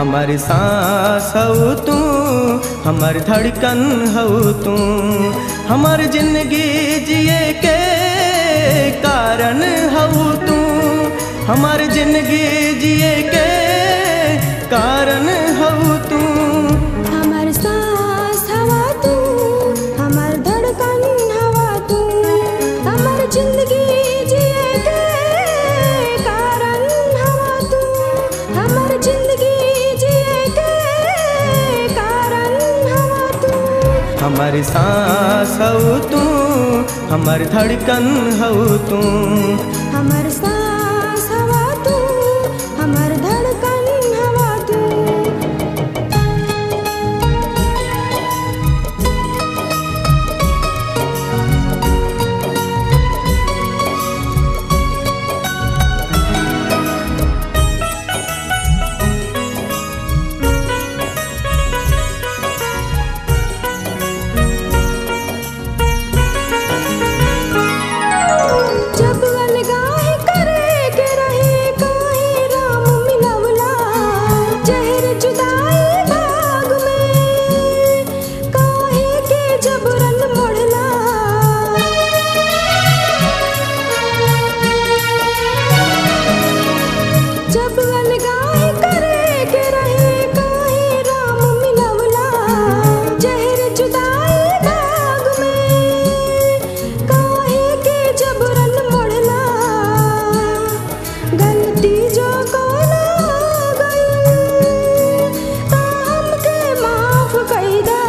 हमार सांस हऊ तू हमार धड़कन हऊ तू हमार जिंदगी जिए के कारण हऊ तू हमार जिंदगी जिए के कारण हऊ तू हमार सांस हवा तू हमार धड़कन हवा तू हमार जिंदगी जिए के कारण हवा तू हमार जिंदगी जिए के कारण हवा तू हमार सांस हऊ तू हमार धड़कन हऊ तू हमार सांस हवा तू हमार धड़कन हवा तू जब अलगाही करे के रहे काहे राम मिलवला जहर जुदाई भाग में काहे के जबरन मोड़ला जब अलगाही करे के रहे काहे राम मिलवला जहर जुदाई भाग में काहे के जबरन मोड़ला गलती जो कोना गई ता हमके माफ कईदा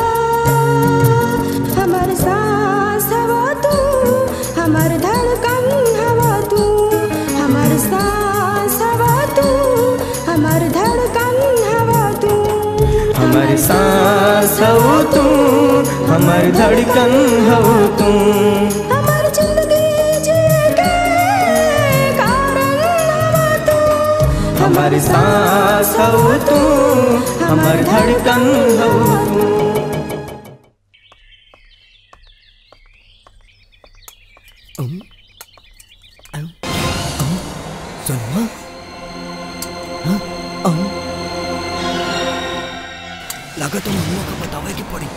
हमर सांस हवा तू हमर धड़कन हवा तू हमर सांस हवा तू हमर धड़कन हवा तू हमार सांस हऊ तू हमार धड़कन हऊ तू हमर जिंदगी जिए के कारण हवा तू हमार सांस हऊ तू हमार धड़कन हऊ तू सनुआ हाँ? अहं? लागत तो मम्मा का बतावे की पड़ी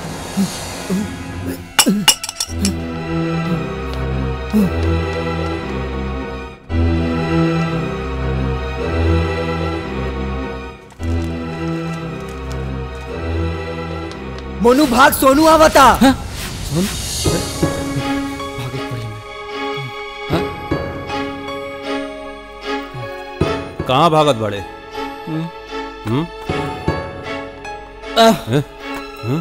मोनू भाग सोनू आवता कहाँ भागत बड़े हम्म। हम्म? आह। हैं? हैं?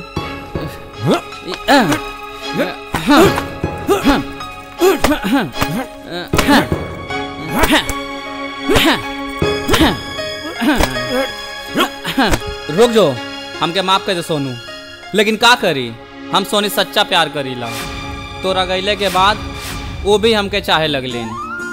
रुक जो हमके माफ कर दे सोनू लेकिन का करी हम सोनी सच्चा प्यार करीला तोरा गईले के बाद वो भी हमके चाहे लगलिन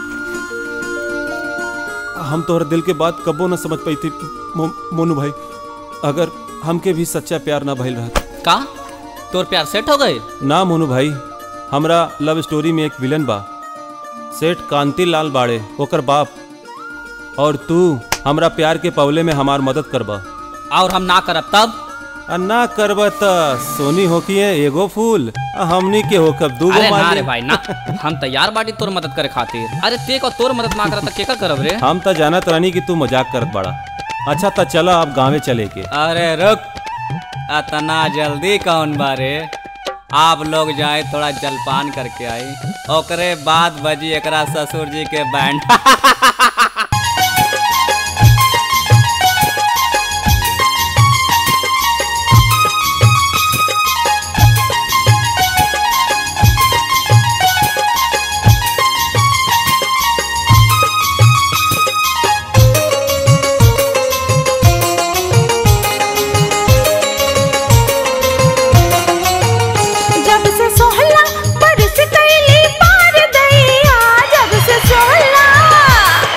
हम तोहर दिल के बात कबो न समझ पाई थी मो, मोनू भाई अगर हमके भी सच्चा प्यार ना भइल रहत का तोर प्यार सेट हो गए ना मोनू भाई हमरा लव स्टोरी में एक विलन बा सेठ कांति लाल बाड़े ओकर बाप और तू हमरा प्यार के पवले में हमार मदद करबा और हम ना करब तब आ ना करब त सोनी होकिए एगो फूल आ हमनी के होकब दूगो अरे ना माली। रे भाई ना हम तैयार बाटी तोर मदद करे खातिर अरे ते को तोर मदद ना करत त केकर करब रे हम त जानत रानी कि तू मजाक करत बड़ा अच्छा त चलो अब गांवे चले के अरे रुक अतना जल्दी कौन बारे आप लोग जाए थोड़ा जलपान करके आई ओकरे बाद बजी एकरा ससुर जी के बैंड जब से सोहला बरस कैली पार दैया जब से सोहला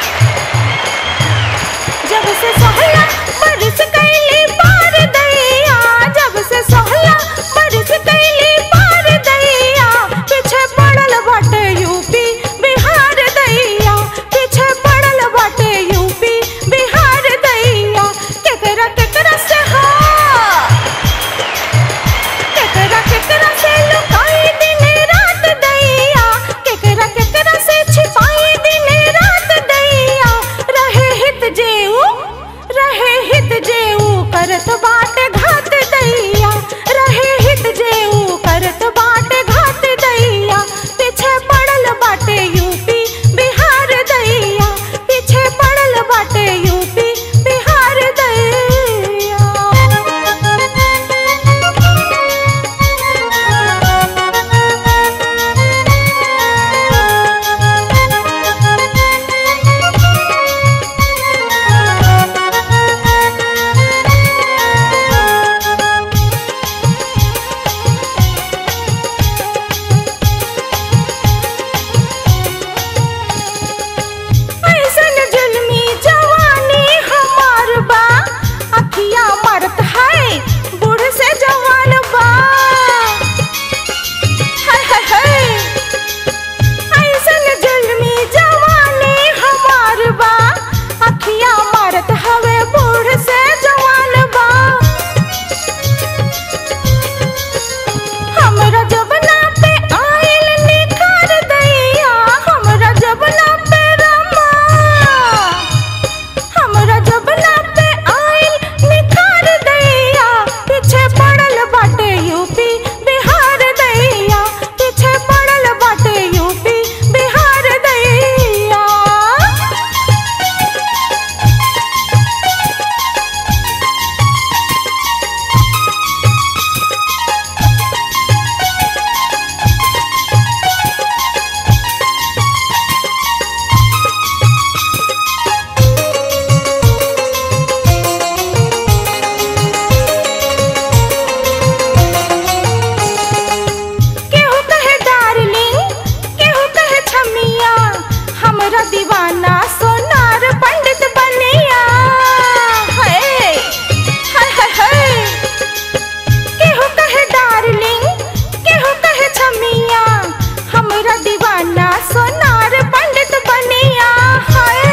दीवाना सोनार पंडित बनिया हाय हाय हाय हाय केहू कहे डार्लिंग केहू कहे छमिया हमरा दीवाना सोनार पंडित बनिया हाय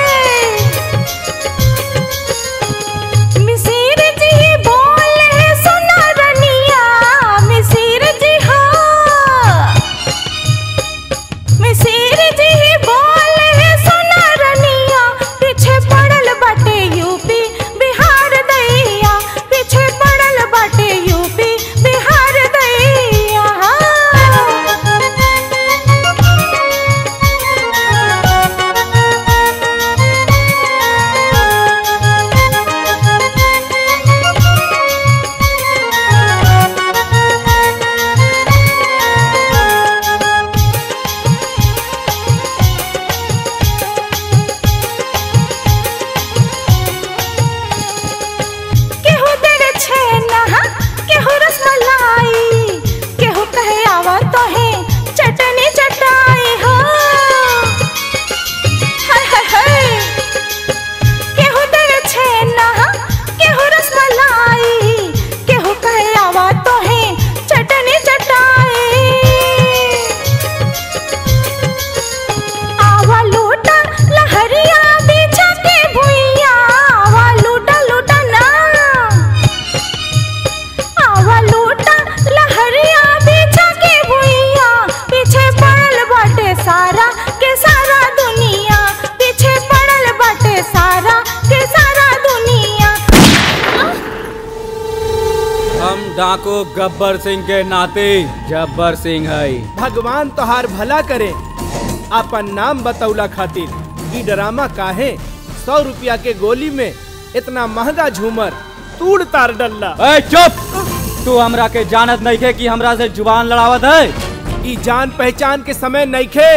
मिसिर जी बोले सुना रनिया मिसिर जी हाँ मिसिर जी बोले सुना रनिया पीछे पड़ल बाटे यूपी बिहार दैया पीछे पड़ल बाटे यूपी बिहार दैया केहू तेरे छेना केहू रसमलाई केहू कहे आवा तो है चटनी चटाई हो हाय हाय हाय केहू तेरे छेना केहू रसमलाई केहू कहे आवा तो है चटनी चटाई आवा लूटा लहरिया बिछा के भुइया आवा लूटा लूटा ना आवा लूटा लहरिया बिछा के भुइया पीछे पड़ल बाटे सारा के सारा दुनिया पीछे पड़ल बाटे सारा के सारा दुनिया हम डाको गब्बर सिंह के नाते जब्बर सिंह है भगवान तोहार भला करे अपन नाम बतौला खातिर ई ड्रामा काहे सौ रुपया के गोली में इतना महंगा झूमर तूड़ तार डल्ला ए चुप तू हमरा के जानत नहीं के कि हमरा से जुबान लड़ावत है ई जान पहचान के समय नइखे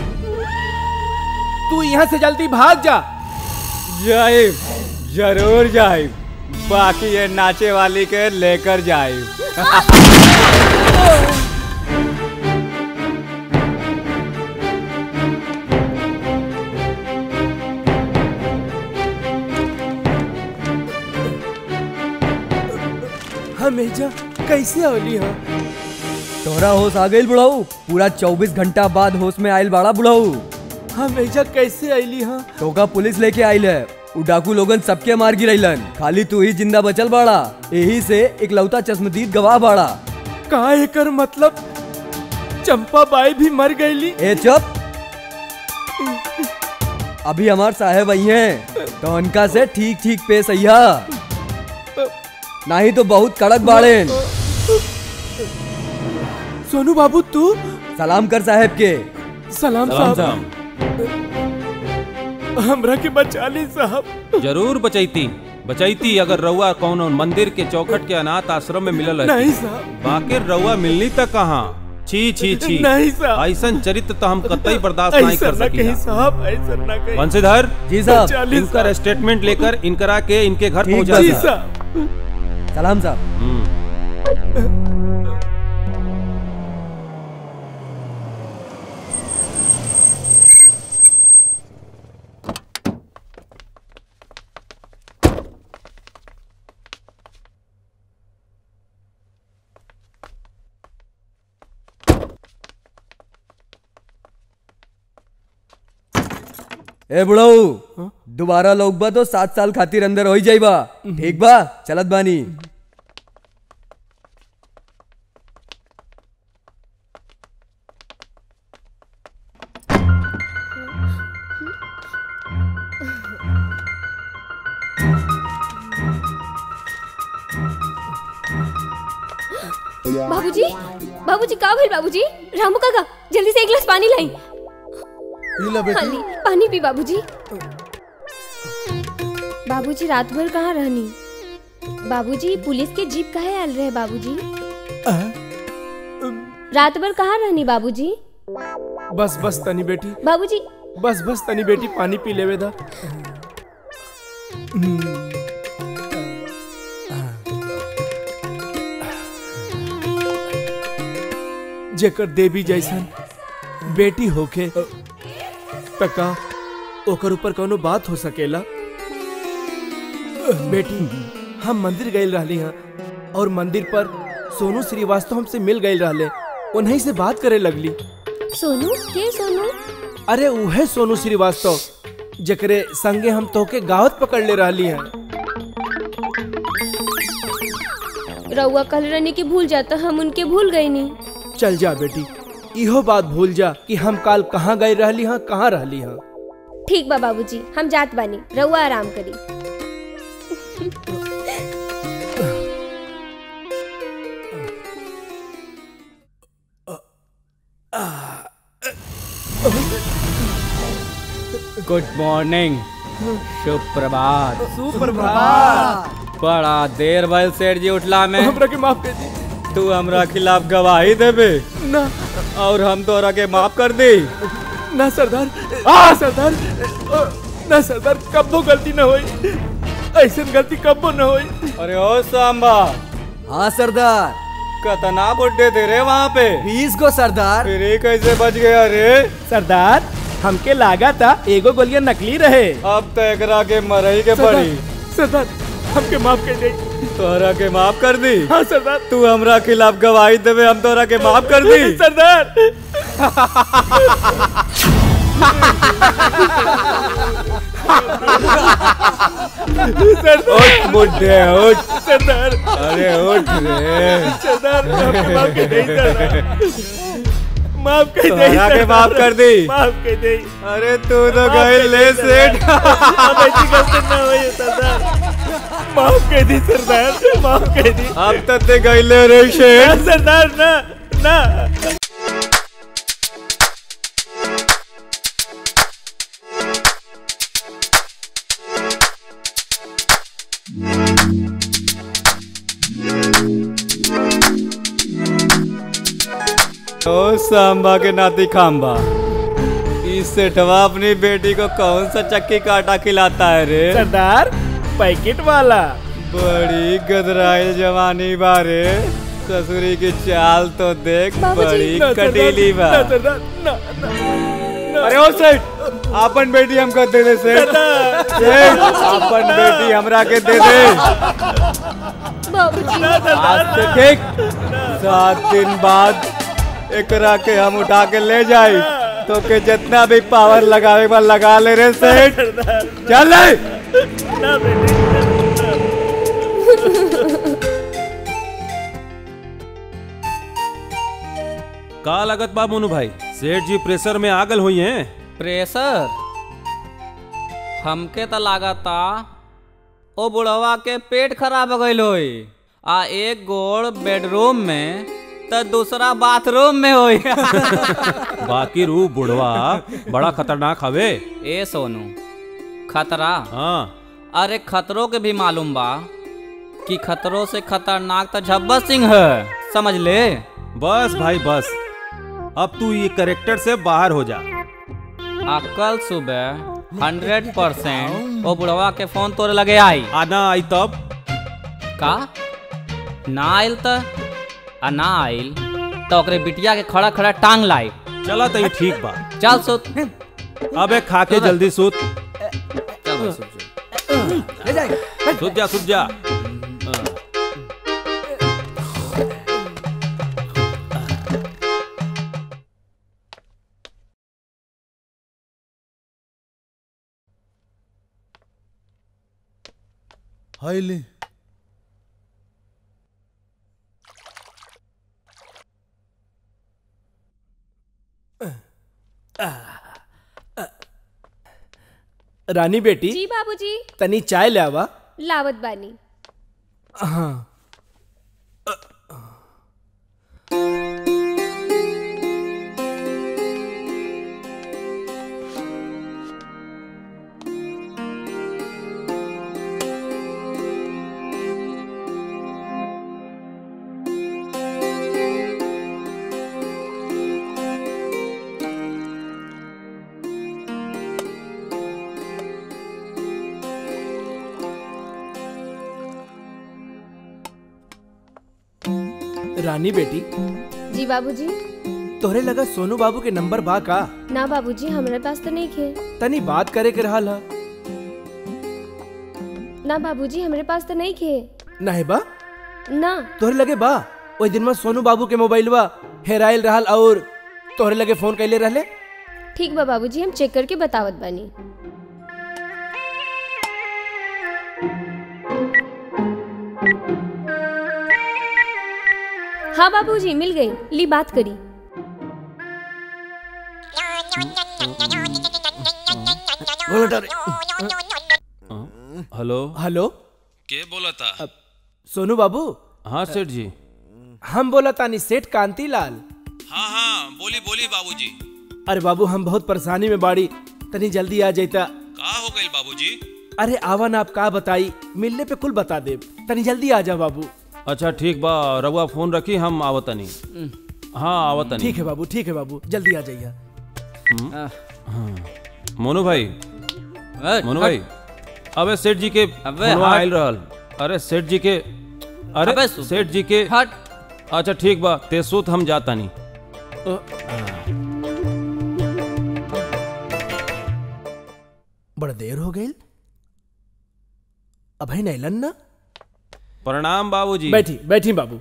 तू यहाँ से जल्दी भाग जा जाइब जरूर जाइब बाकी ये नाचे वाली के लेकर जाइब हमेजा कैसे होली हो तोरा होश आ गइल बुढ़ाऊ पूरा 24 घंटा बाद होश में आइल बाड़ा बुढ़ाऊ हमेजा कैसे अली हो टोका पुलिस लेके आइल है उ डाकू लोगन सबके मार गिरैलन खाली तू ही जिंदा बचल बाड़ा यही से इकलौता चश्मदीद गवाह बाड़ा का एकर मतलब चंपा बाई भी मर गईली ए चुप अभी हमार साहेब आई हैं तो उनका से ठीक ठीक पेश अइहा नहीं तो बहुत कड़क बाड़े सोनू बाबू तू सलाम कर साहेब के सलाम साहब हमरा के बचा ली साहब जरूर बचैती बचैती अगर रउआ कौन मंदिर के चौखट के अनाथ आश्रम में मिलल रहती। नहीं साहब बाकी रउआ मिलनी तक कहाँ छी छी छी नहीं साहब। ऐसन चरित्र तो हम कतई बर्दाश्त नहीं ऐसा कर ना कहीं सकी साहब ऐसा ना कहीं वंशीधर जी साहब। बचा ली इनका स्टेटमेंट लेकर इनकरा के इनके घर ठीक पहुंचा बा जी दिया। साहब सलाम साहब हम्म। ए बुढ़ऊ दोबारा लोग बा तो सात साल खातिर अंदर हो जाइबा ठीक बा चलत बानी बाबूजी बाबूजी का भइल बाबूजी रामू काका जल्दी से एक गिलास पानी लाई ला बेटी हाँ ली, पानी पी बाबूजी बाबूजी रात भर कहाँ रहनी बाबूजी पुलिस के जीप काहे आल रहे बाबूजी रात भर कहाँ रहनी बाबूजी बस बस तनी बेटी बाबूजी बस बस तनी बेटी पानी पी लेवे दा जेकर देवी जैसन बेटी होके तका ओकर ऊपर कोनो बात हो सकेला बेटी हम मंदिर गए रहली हैं और मंदिर पर सोनू श्रीवास्तव हमसे मिल गए रहले उन्हीं से बात करे लगली सोनू के सोनू अरे उहे सोनू श्रीवास्तव जकरे संगे हम तोके गावत पकड़ ले रहली हैं रउआ कल रहने की भूल जाता हम उनके भूल गए नहीं चल जा बेटी इहो बात भूल जा कि हम काल कहाँ गए रहली हैं कहाँ रहली हैं ठीक बा बाबूजी हम जात बानी रउआ आराम करी गुड मॉर्निंग शुभ प्रभात सुप्रभात बड़ा देर भइल सेठ जी उठला में हमरा के माफ कर दी तू हमरा खिलाफ गवाही देबे ना और हम तोरा के माफ कर दी ना सरदार आ सरदार अ, ना सरदार कब्बो गलती ना होई ऐसे गलती कब्बो ना होई अरे ओ सांबा हाँ सरदार कतना बुड्ढे थे रे वहाँ पे बीस को सरदार फिर ये कैसे बच गया रे सरदार हमके लागा था एगो गोलियां नकली रहे अब तो एकरा के मरई के पड़ी सरदार हमके माफ कर दे तोरा के माफ कर दी हाँ सरदार तू हमरा खिलाफ गवाही देबे हम तोरा के माफ कर दी सरदार उठ बुड्ढे उठ सरदार अरे उठ रे सरदार हमके माफ कर दे सरदार माफ कर दे तोहरा के माफ कर दी माफ कर दे अरे तू तो गए ले सेठ अब ऐसी गलती ना हुई सरदार माफ कर दी सरदार माफ कर दी अब तक ते गए ले रे शेठ ना, सरदार ना ना ओ सांबा के नाती खांबा इस सेठवा अपनी बेटी को कौन सा चक्की काटा खिलाता है रे सरदार पैकेट वाला बड़ी गदराइल जवानी बारे ससुरी की चाल तो देख बाबूजी। बड़ी ना, सरदार, कटीली बा ना, सरदार ना ना अरे ओ सेठ अपन बेटी हमको दे दे सेठ सेठ अपन बेटी हमरा के दे दे बाबूजी आज से ठीक सात दिन बाद एकरा के हम उठा के ले जाई तो के जितना भी पावर लगावे बा लगा ले रे सेठ चल ले ना बेटी का लागत बा मोनू भाई सेठ जी प्रेशर में आगल हुई हैं प्रेशर हमके तो लागता ओ बुढ़वा के पेट खराब हो गईल होई आ एक गोड़ बेडरूम में तो दूसरा बाथरूम में होई बाकी रू बुढ़वा बड़ा खतरनाक हवे ए सोनू खतरा हाँ अरे खतरों के भी मालूम बा कि खतरों से खतरनाक तो झब्बा सिंह है समझ ले बस भाई बस अब तू ये करेक्टर से बाहर हो जा आ कल सुबह हंड्रेड परसेंट वो बुढ़वा के फोन तोरे लगे आई आना आई तब का ना आइल त आ ना आइल तो ओकरे बिटिया के खड़ा खड़ा टांग लाई चला तो ये ठीक बा चल सुत अबे खा के जल्दी सूत चल भाई, सुत सुत। ले जाएगा सूत जा सूत जा हाँ। हाय ले रानी बेटी जी बाबूजी तनी चाय ले आवा लावत बानी हाँ रानी बेटी जी बाबूजी तोहरे लगा सोनू बाबू के नंबर बा का ना बाबूजी हमारे पास तो नहीं खे तनी बात करे के रहल ह ना बाबूजी हमारे पास तो नहीं खे नहीं बा ना तोहरे लगे बा ओई दिन में सोनू बाबू के मोबाइल बा हेराइल रहल और तोहरे लगे फोन कैले रहले ठीक बा बाबूजी हम चेक करके बतावत बानी हाँ बाबूजी मिल गई ली बात करी हेलो हेलो के बोला था सोनू बाबू हाँ सेठ जी हम बोला तानी सेठ कांति लाल हाँ हाँ बोली बोली बाबूजी अरे बाबू हम बहुत परेशानी में बाड़ी तनी जल्दी आ जाता का हो गई बाबूजी अरे आवन आप का बताई मिलने पे कुल बता दे तनी जल्दी आ जा बाबू अच्छा ठीक बा रउआ फोन रखी हम आवतनी हाँ आवतनी ठीक है बाबू ठीक है बाबू जल्दी आ जाइए हाँ। मोनू भाई मोनू भाई अबे सेठ जी के अबे फोनवा हट। आइल रहल अरे सेठ जी के अरे अबे सु- सेठ जी के हट अच्छा ठीक बा ते सुत हम जाता नहीं बड़ा देर हो गई अभय नैलन ना प्रणाम बाबूजी बैठी बैठी बाबू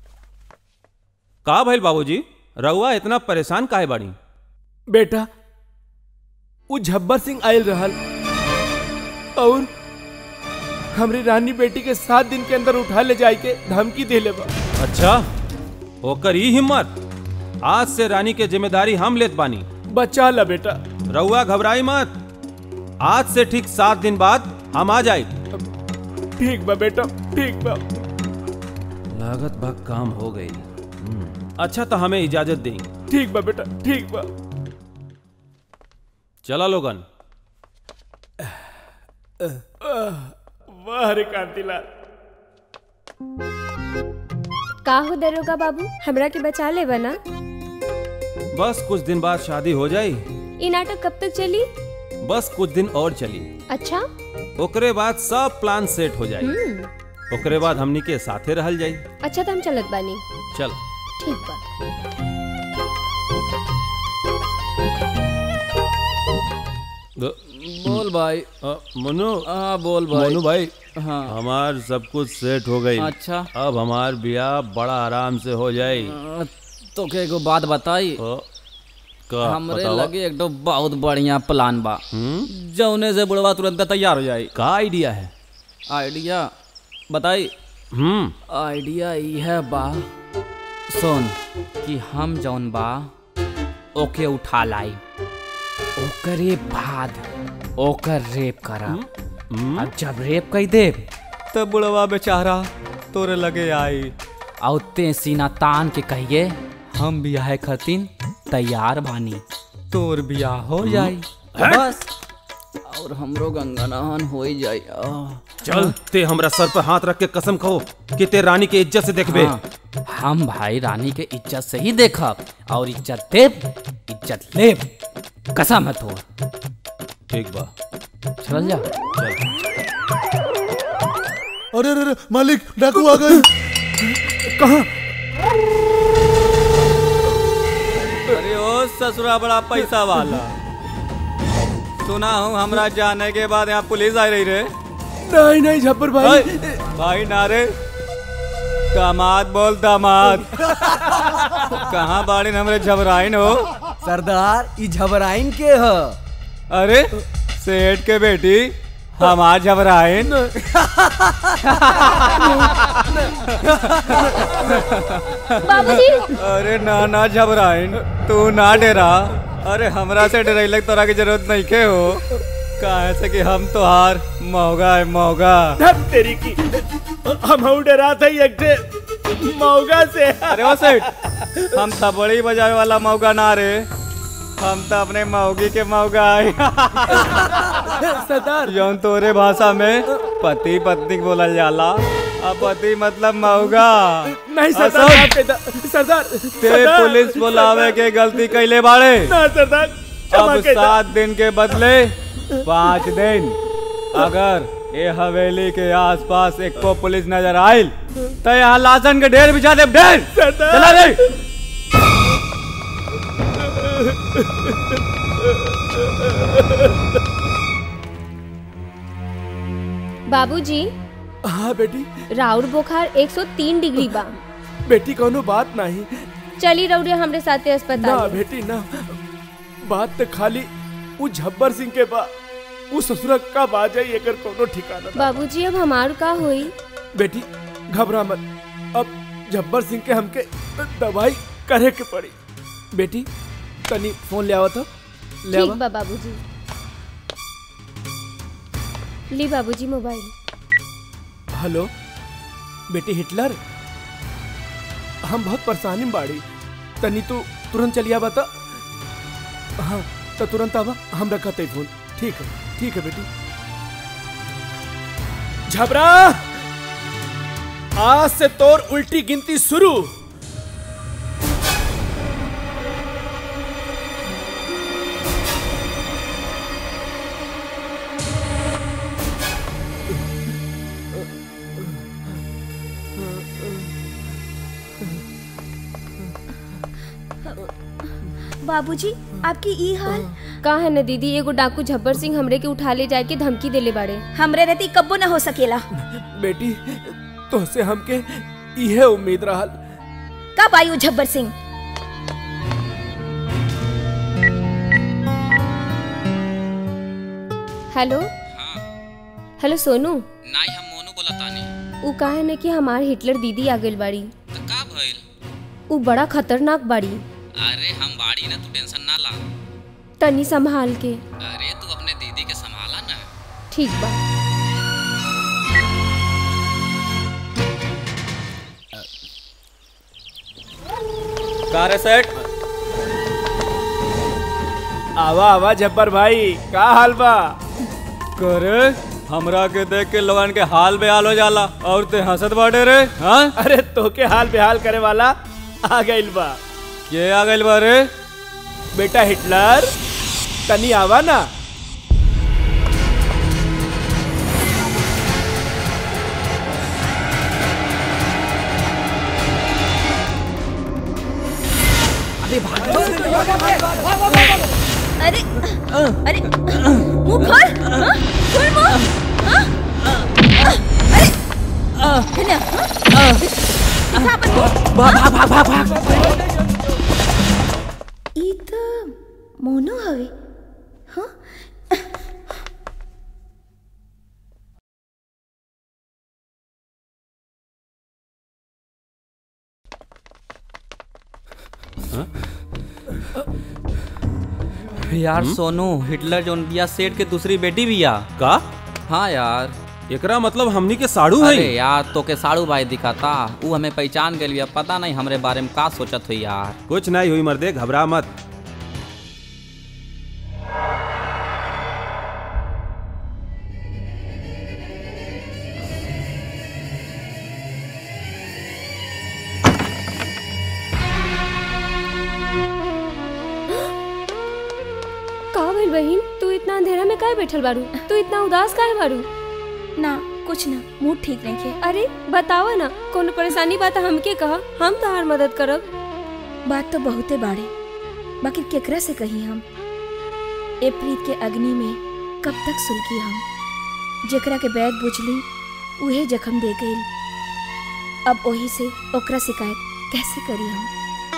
का भइल बाबूजी रउआ इतना परेशान काहे बाड़ी बेटा वो झब्बर सिंह आयल रहल और हमरी रानी बेटी के सात दिन के अंदर उठा ले जाए के धमकी दे ले बा अच्छा ओकर ई हिम्मत आज से रानी के जिम्मेदारी हम लेत बानी बचा ला बेटा रउआ घबराई मत आज से ठीक सात दिन बाद हम आ जाए ठीक बा बेटा ठीक बा लागत बा काम हो गई अच्छा तो हमें इजाजत दें ठीक बा बेटा ठीक बा चला लोगन वाह रे कांतिलाल का हो दरोगा बाबू हमरा के बचा ले बना बस कुछ दिन बाद शादी हो जाई ये नाटक कब तक चली बस कुछ दिन और चली अच्छा ओकरे बाद सब प्लान सेट हो जाई हम्म ओकरे बाद हमनी के साथे रहल जाई अच्छा तो हम चलत बानी चल ठीक बा बोल भाई मनु हाँ बोल भाई मनु भाई हाँ हमार सब कुछ सेट हो गई अच्छा अब हमार ब्याह बड़ा आराम से हो जाई अ, तो के एगो बात बताई का हमरे बतावा? लगे एक तो बहुत बढ़िया प्लान बा हम्म जौने से बुढ़वा तुरंत तैयार हो जाई का आइडिया है आइडिया बताई हम्म आइडिया यह बा सुन कि हम जौन बा ओके उठा लाई ओकरे बाद ओकर रेप करा अब जब रेप कई दे तब बुढ़वा बेचारा तोरे लगे आई औते सीना तान के कहिए हम बियाह खतिन तैयार बानी तोर बियाह हो जाई बस और हमरो गंगा नहन हो ही जाई आह। चल ते हमरा सर पर हाथ रख के कसम खो कि ते रानी के इज्जत से देखबे हाँ, हम भाई रानी के इज्जत से ही देखब और इज्जत देब इज्जत लेब कसम है तो ठीक बा चल जा अरे अरे अरे, मालिक डाकू आ गए कहा अरे ओ ससुरा बड़ा पैसा वाला सुना हूँ हमरा जाने के बाद यहाँ पुलिस आ रही रे नहीं नहीं झप्पर भाई भाई नारे दामाद बोल दामाद कहाँ बाड़ी हमरे झबराइन हो सरदार ई झबराइन के ह अरे सेठ के बेटी हमार झबराइन बाबूजी अरे ना ना झबराइन तू ना डरा अरे हमरा से डरैलक तोरा की जरूरत नहीं के हो काहे से कि हम तोहार महंगा है महंगा धप तेरी की हम डरा था एक ठे मौगा से अरे ओ सेठ हम तबड़ी बजावे वाला मौका ना रे हम तो अपने मौगी के मौका आए सरदार जौन तोरे भाषा में पति पत्नी बोलल जाला अब पति मतलब मौगा नहीं सरदार असम। माफ कर दा- सरदार ते सरदार। पुलिस बुलावे के गलती कैले बाड़े ना सरदार क्षमा अब कर दा। सात दिन के बदले पाँच दिन अगर ये हवेली के आसपास एक को पुलिस नजर आयल तो यहाँ लाशन के ढेर बिछा दे ढेर सरदार। चला रे बाबूजी हाँ बेटी राउर बुखार 103 डिग्री बा बेटी कोनो बात नहीं चली रउरे हमरे साथे ना अस्पताल बेटी ना बात तो खाली उ झब्बर सिंह के बा उ ससुरा का बाजा ही एकर कोनो ठिकाना ना। बाबूजी अब हमार का होई बेटी घबरा मत अब झब्बर सिंह के हमके दवाई करे के पड़ी बेटी तनी फोन ले आवा तो ले ठीक आवा बा बाबूजी ली बाबूजी मोबाइल हेलो बेटी हिटलर हम बहुत परेशानी में बाड़ी तनी तू तुरंत चली आवा तो हाँ तो तुरंत आवा हम रखा ते फोन ठीक है ठीक है बेटी झबरा आज से तोर उल्टी गिनती शुरू बाबूजी आपकी ई हाल का है न दीदी एगो डाकू झब्बर सिंह हमरे के उठा ले जाए के धमकी देले बाड़े हमरे रहती कब्बो न हो सकेला बेटी तोहसे हमके इहे उम्मीद रहल कब आई वो झब्बर सिंह हेलो हेलो सोनू नाई हम मोनू बोला तानी उ का है न कि हमार हिटलर दीदी आ गइल बाड़ी तो का भइल उ बड़ा खतरनाक बाड़ी अरे हम बाड़ी ना तू टेंशन ना ला तनी संभाल के अरे तू अपने दीदी के संभाला ना ठीक बा का रे सेठ आवा आवा जब्बर भाई का हाल बा करे हमरा के देख के लोगन के हाल बेहाल हो जाला और ते हंसत बाटे रे हाँ अरे तोके हाल बेहाल करे वाला आ गइल बा ये आ गइल बा रे बेटा हिटलर तनी आवा ना अरे अरे मुंह खोल हाँ? खोल मुंह हाँ? अरे कन्या हाँ? दिखा अपन मुंह भाग भाग भाग भाग भाग ई तो मोनो हवे हाँ यार सोनू हिटलर जोन बिया सेठ के दूसरी बेटी बिया का हाँ यार एकरा मतलब हमनी के साड़ू है अरे यार तो के साड़ू भाई दिखाता ऊ हमें पहचान गए पता नहीं हमरे बारे में का सोचत हुई यार कुछ नहीं हुई मर्दे घबरा मत का भइल बहिन तू इतना अंधेरा में काहे बैठल बारू तू इतना उदास काहे बारू ना कुछ ना मूड ठीक नहीं है अरे बतावा ना कोनो परेशानी बात हमके कहा हम तोहार मदद करब बात तो बहुते बाड़े बाकी केकरा से कही हम ए प्रीत के अग्नि में कब तक सुलगी हम जेकरा के बैग बुझली उहे जख्म दे गई अब ओही से ओकरा शिकायत कैसे करी हम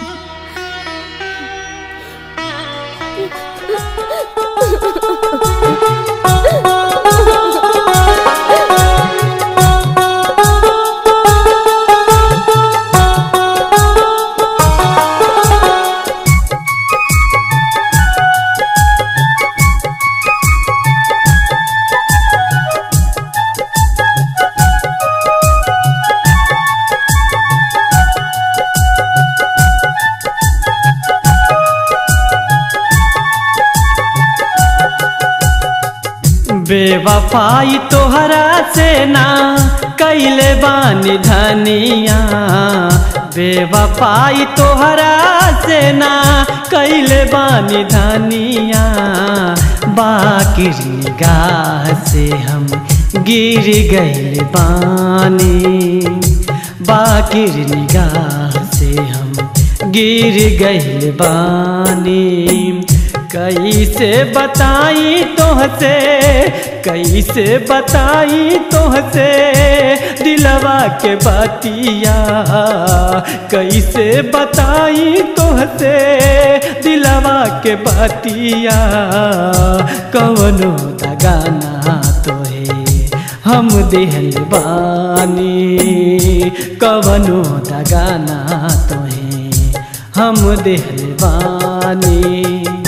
बेवफाई तोहरा से ना कैले बानी धनिया बेवफाई तोहरा से ना कैले बानी धनिया बाकी निगाह से हम गिर गइल बानी बाकी निगाह से हम गिर गइल बानी कैसे बताई तोहसे कैसे बताई तोहसे दिलवा के बतिया कैसे बताई तोहसे दिलवा के बतिया कवनो दगाना तोहे हम दिहल बानी कवनो दगाना तोहे हम दिहल बानी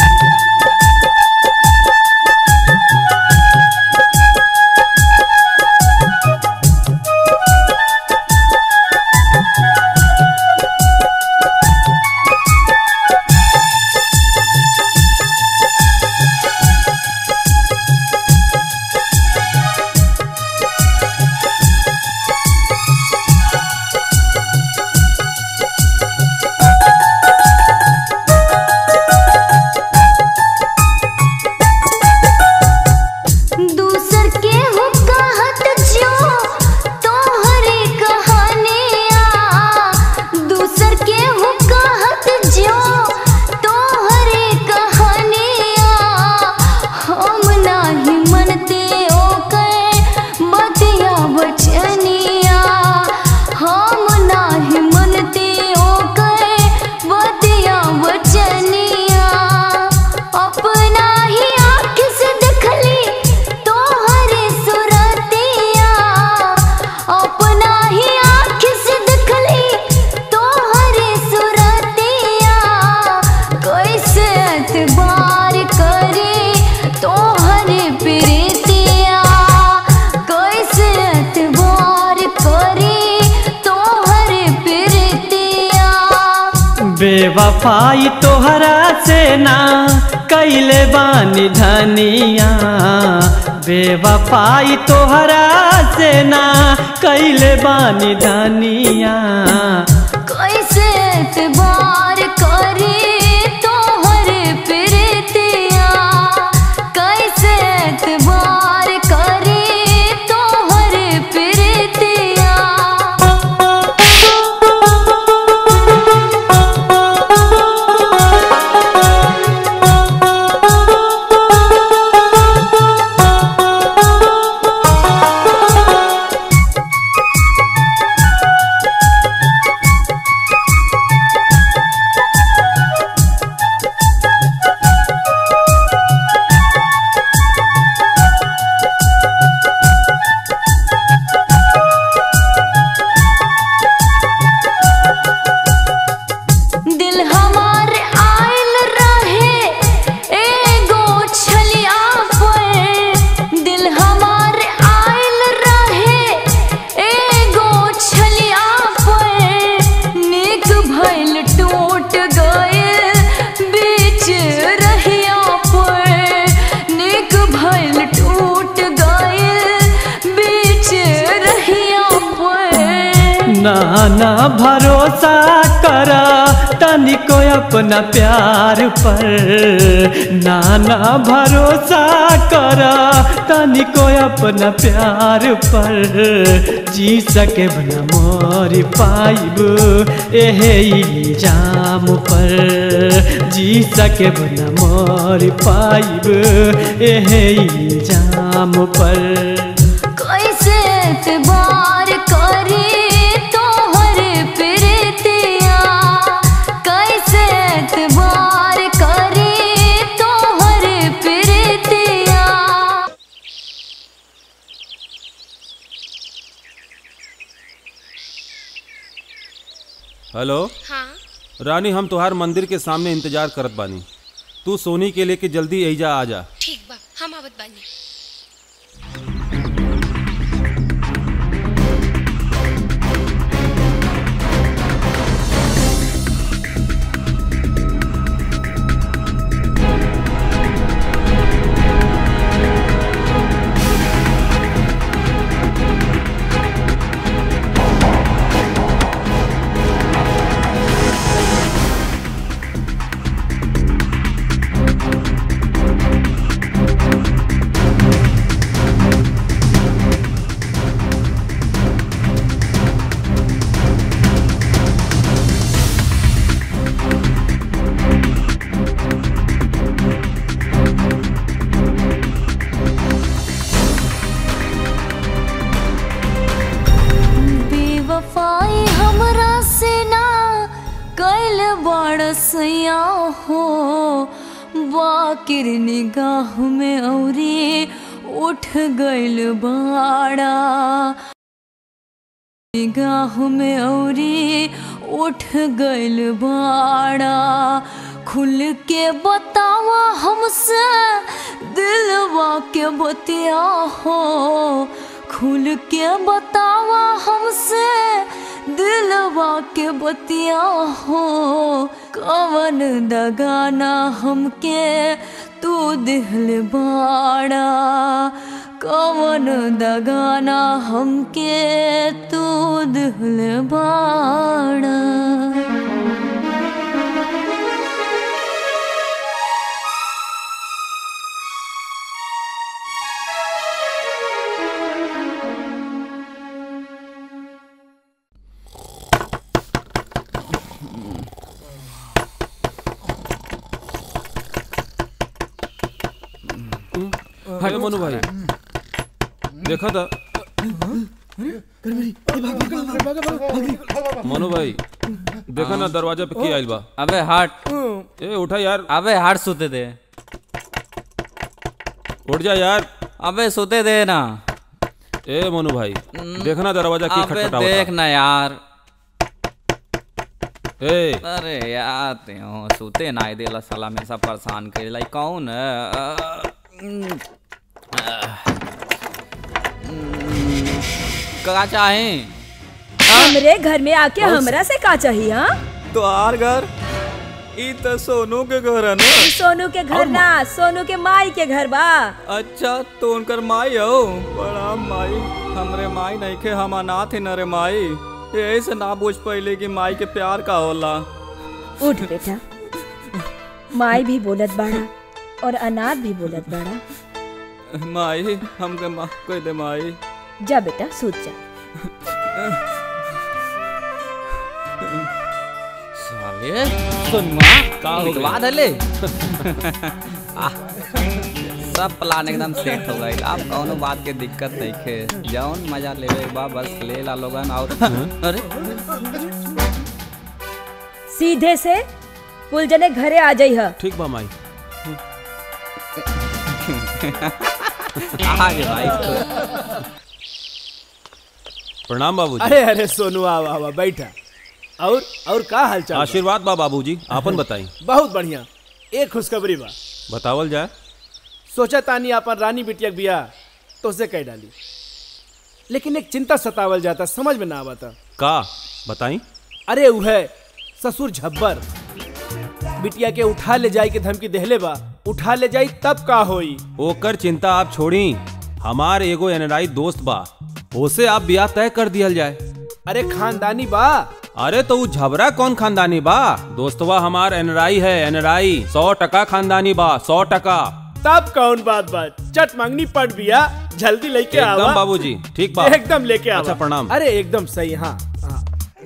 दूसर के हो कहत जो तोहरे कहानिया दूसर के हो कहत जो तोहरे कहानिया हम नाही मनते ओकर बतिया बचनिया हम नाही मनते ओकर बतिया बचनिया अपना ही आँख से देखली तोहरे सुरतिया अपना ही आँख से देखली तोहरे सुरतिया कैसे एतबार करे तोहरे प्रीतिया कैसे एतबार करे तोहरे प्रीतिया बेवफाई तोहरा से ना कैले बानी धनिया बेवफाई तोहरा से ना कैले बानी धनिया कैसे एतबार करे तोहरे प्रीतिया कैसे एतबार करे तोहरे प्रीतिया दिल हमार आयल रहे एगो छलिया पर दिल हमार आयल रहे एगो छलिया पर निक भइल टूट गए बीच रहिया पर निक भइल टूट गए बीच रहिया पर नाना भरोसा कर तनिको अपना प्यार पर नाना भरोसा कर तनिको अपना प्यार पर जी सके न मोर पाइब एहे इल्जाम पर जी सके न मोर पाइब एहे इल्जाम पर कैसे एतबार करे तोहरे प्रीतिया कैसे एतबार करे तोहरे प्रीतिया हेलो हाँ रानी हम तुहार मंदिर के सामने इंतजार करत बानी तू सोनी के लेके जल्दी एजा आ जा ठीक बा हम आवत बानी हाँ सैया हो बाकिर निगाह में औरी उठ गइल बाड़ा निगाह में औरी उठ गइल बाड़ा खुल के बतावा हमसे दिलवा के बतिया हो खुल के बतावा हमसे दिलवा के बतिया हो कवन दगाना हमके तू दिल बाड़ा कवन दगाना हमके तू दिल बाड़ा अरे मनु भाई देखा था मनु भाई देखा ना दरवाजा पे की आइल बा अबे हट ए उठा यार अबे हट सोते दे उठ जा यार अबे सोते दे ना ए मनु भाई देखना दरवाजा की अबे खटखटा देख ना यार ए अरे यार त्यों सोते ना देला साला हमेशा परेशान करे लाई कौन है अ, उम, अ, उम, का चाहे हमरे घर में आके हमरा से का चाहिए हाँ तो आर घर ई तो सोनू के घर है ना सोनू के घर ना सोनू के माई के घर बा अच्छा तो उनकर माई हो बड़ा माई हमरे माई नहीं के हम अनाथ ही न रे माई यही से ना बुझ पहले कि माई के प्यार का होला उठ बेटा माई भी बोलत बाड़ा और अनाथ भी बोलत बाड़ा माई हमके माफ कर दे माई जा बेटा सूत जा साले सुनमा का हो निकलवा गया? दले आह, सब प्लान एकदम सेट हो गई अब कौनो बात के दिक्कत नहीं खे जौन मजा लेवे बा बस ले ला लोगन और अरे सीधे से कुल जने घरे आ जाई ह ठीक बा माई आगे भाई प्रणाम बाबूजी अरे अरे सोनू आवा आवा बैठा और और का हालचाल बा? आशीर्वाद बा बाबूजी आपन बताई बहुत बढ़िया एक खुशखबरी बा बतावल जाए सोचा तानी अपन रानी बिटिया के बिया तो उसे कह डाली लेकिन एक चिंता सतावल जाता समझ में ना आवता का बताई अरे उ है ससुर झब्बर बिटिया के उठा ले जाई के धमकी देहले बा उठा ले जाई तब का होई ओकर चिंता आप छोड़ी हमार एगो एनराई दोस्त बा ओसे आप ब्याह तय कर दियल जाए अरे खानदानी बा अरे तो उ झबरा कौन खानदानी बा दोस्तवा हमार एनराई है एनराई सौ टका खानदानी बा सौ टका तब कौन बात बात चट मांगनी पड़ बिया जल्दी लेके आवा एकदम बाबूजी ठीक बा एकदम लेके आवा अच्छा प्रणाम अरे एकदम सही हाँ हाँ।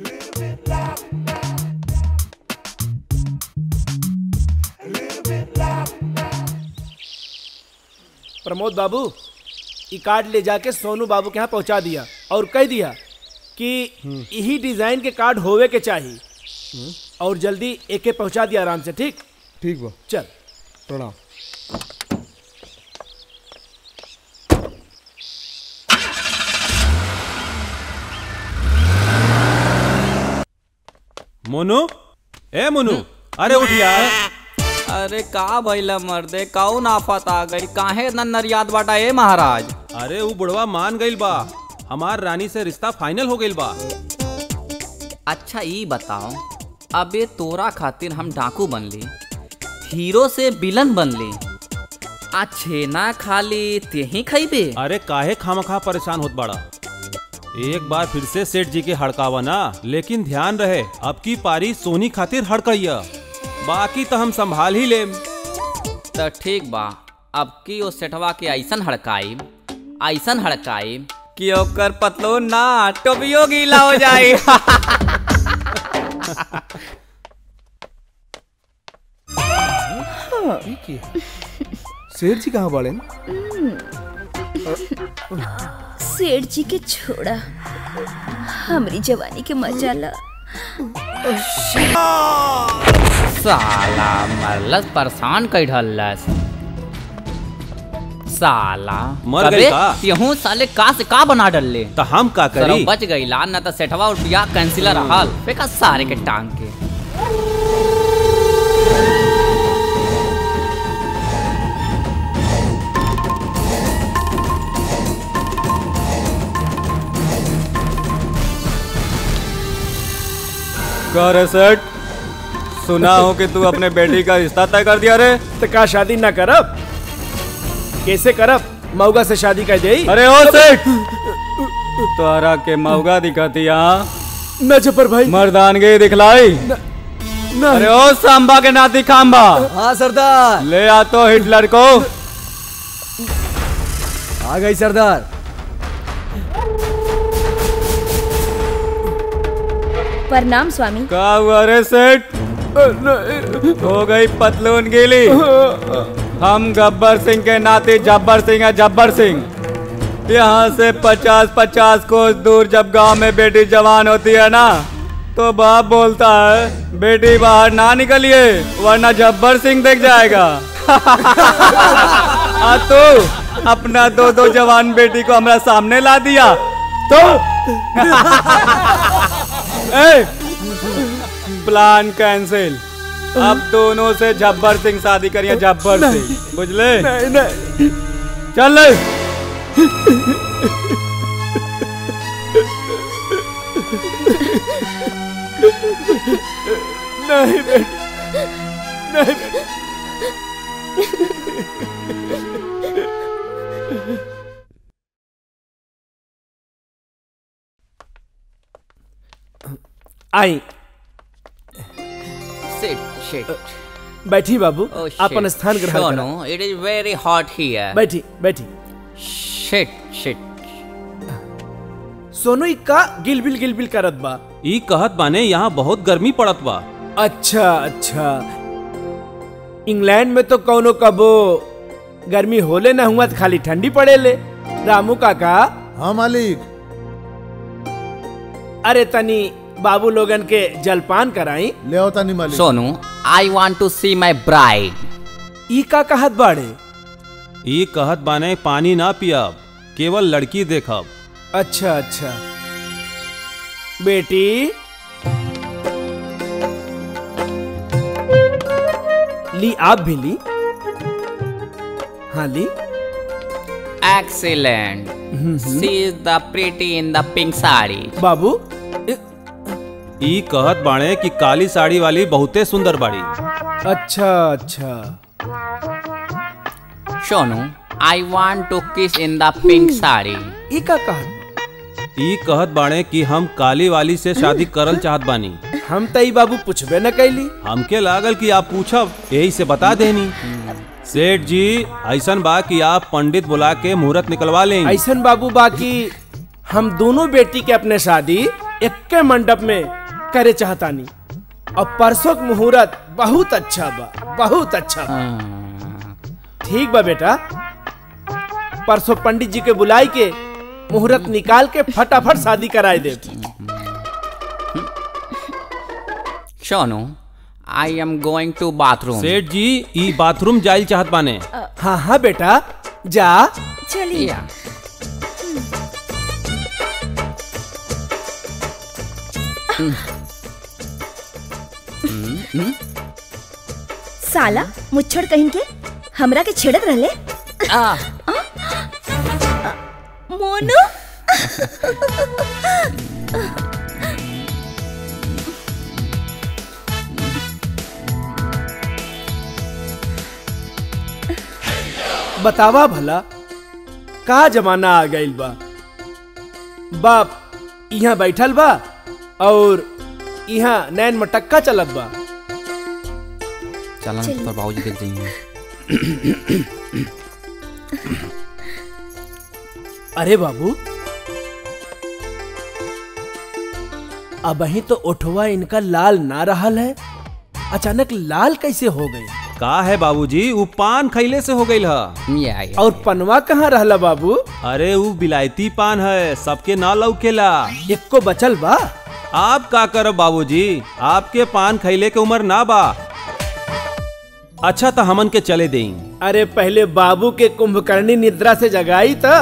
प्रमोद बाबू ई कार्ड ले जाके सोनू बाबू के यहाँ पहुँचा दिया और कह दिया कि यही डिजाइन के कार्ड होवे के चाहिए और जल्दी एके पहुँचा दिया आराम से ठीक ठीक बा चल प्रणाम मोनू ए मोनू अरे उठ यार अरे का भइला मर्दे कौन आफत आ गई काहे न नरियाद बाटा ए महाराज अरे उ बुढ़वा मान गइल बा हमार रानी से रिश्ता फाइनल हो गइल बा अच्छा ई बताओ अबे तोरा खातिर हम डाकू बनली हीरो से विलन बनली आ छेना खाली तेही खइबे अरे काहे खामखा परेशान होत बाड़ा एक बार फिर से सेठ जी के हड़कावा ना लेकिन ध्यान रहे अब की पारी सोनी खातिर हड़कइया बाकी तो हम संभाल ही लेम तो ठीक बा अब की ओ सेठवा के ऐसन हड़काई ऐसन हड़काई कि ओकर पतलो ना टोबियो गीला हो जाए शेर जी कहाँ बाड़े सेठ जी के छोड़ा हमरी जवानी के मजा ला साला मरलस परेशान कई ढलस साला मर गई कबे का? यहूं साले का से का बना डलले तो हम का सरो करी बच गई ला ना तो सेठवा और बिया कैंसिलर हाल फेका सारे के टांग के कह रे सेठ सुना हो कि तू अपने बेटी का रिश्ता तय कर दिया रे तो का शादी ना करब कैसे करब मऊगा से शादी कर दे अरे ओ सेठ तोहरा के मौगा दिखती यहाँ न जबर भाई मर्दानगी दिखलाई अरे ओ सांबा के नाती खांबा हाँ सरदार ले आ तो हिटलर को आ गई सरदार प्रणाम स्वामी का हुआ रे सेठ हो गई पतलून गीली हम गब्बर सिंह के नाते जब्बर सिंह है जब्बर सिंह यहाँ से पचास पचास कोस दूर जब गांव में बेटी जवान होती है ना तो बाप बोलता है बेटी बाहर ना निकलिए वरना जब्बर सिंह देख जाएगा आ तू अपना दो दो जवान बेटी को हमारा सामने ला दिया तो ए, प्लान कैंसिल अब दोनों से जब्बर सिंह शादी करिए जब्बर सिंह बुझले नहीं नहीं चल ले नहीं बेटी नहीं बेटी आई Sit, shit. बैठी बाबू Oh, अपन shit. स्थान ग्रहण Sure, करा no, it is very hot here. बैठी बैठी Shit, shit. सोनू ई का गिलबिल गिलबिल करत बा ई कहत बाने यहाँ बहुत गर्मी पड़त बा अच्छा अच्छा इंग्लैंड में तो कौनो कबो गर्मी होले ना हुआ तो खाली ठंडी पड़े ले रामू काका हाँ मालिक अरे तनी बाबू लोगन के जलपान कराई ले आओ तानी मालिक Sonu, I want to see my bride. ई का कहत बाड़े ई कहत बाने पानी ना पियब केवल लड़की देखब अच्छा अच्छा बेटी ली आप भी ली हाँ ली Excellent. She is the pretty in the pink sari. बाबू ई कहत बाणे कि काली साड़ी वाली बहुते सुंदर बाड़ी अच्छा अच्छा Sonu, I want to kiss in the pink sari. ई का कहत ई कहत बाणे कि हम काली वाली से शादी करल चाहत बानी हम तई बाबू पूछबे न कैली हमके लागल कि आप पूछब यही से बता देनी सेठ जी ऐसन बा कि आप पंडित बुला के मुहूर्त निकलवा लें ऐसन बाबू बाकी हम दोनों बेटी के अपने शादी एक मंडप में करे चाहतानी और परसों के मुहूर्त बहुत अच्छा बा बहुत अच्छा बा ठीक बा बेटा परसों पंडित जी के बुलाई के मुहूर्त निकाल के फटाफट शादी कराए दे Sonu, I am going to bathroom. सेठ जी ई बाथरूम जाइल चाहत बाने हाँ हाँ बेटा जा चलिए Yeah. साला मुच्छड़ कहीं के हमरा के छेड़त रहले Ah. मोनू बतावा भला का जमाना आ गइल बा बाप यहाँ बैठल बा और यहाँ नैन मटक्का चलत बा चलन चलिए। पर बाबूजी देख जाइए अरे बाबू अब ही तो ओठवा इनका लाल ना रहल है अचानक लाल कैसे हो गई का है बाबूजी उ पान खैले से हो गईल ह या या और पनवा कहाँ रहला बाबू अरे उ बिलायती पान है सबके ना लौकेला एक को बचल बा आप का करब बाबूजी आपके पान खैले के उम्र ना बा अच्छा तो हमन के चले दें अरे पहले बाबू के कुंभकर्णी निद्रा से जगाई था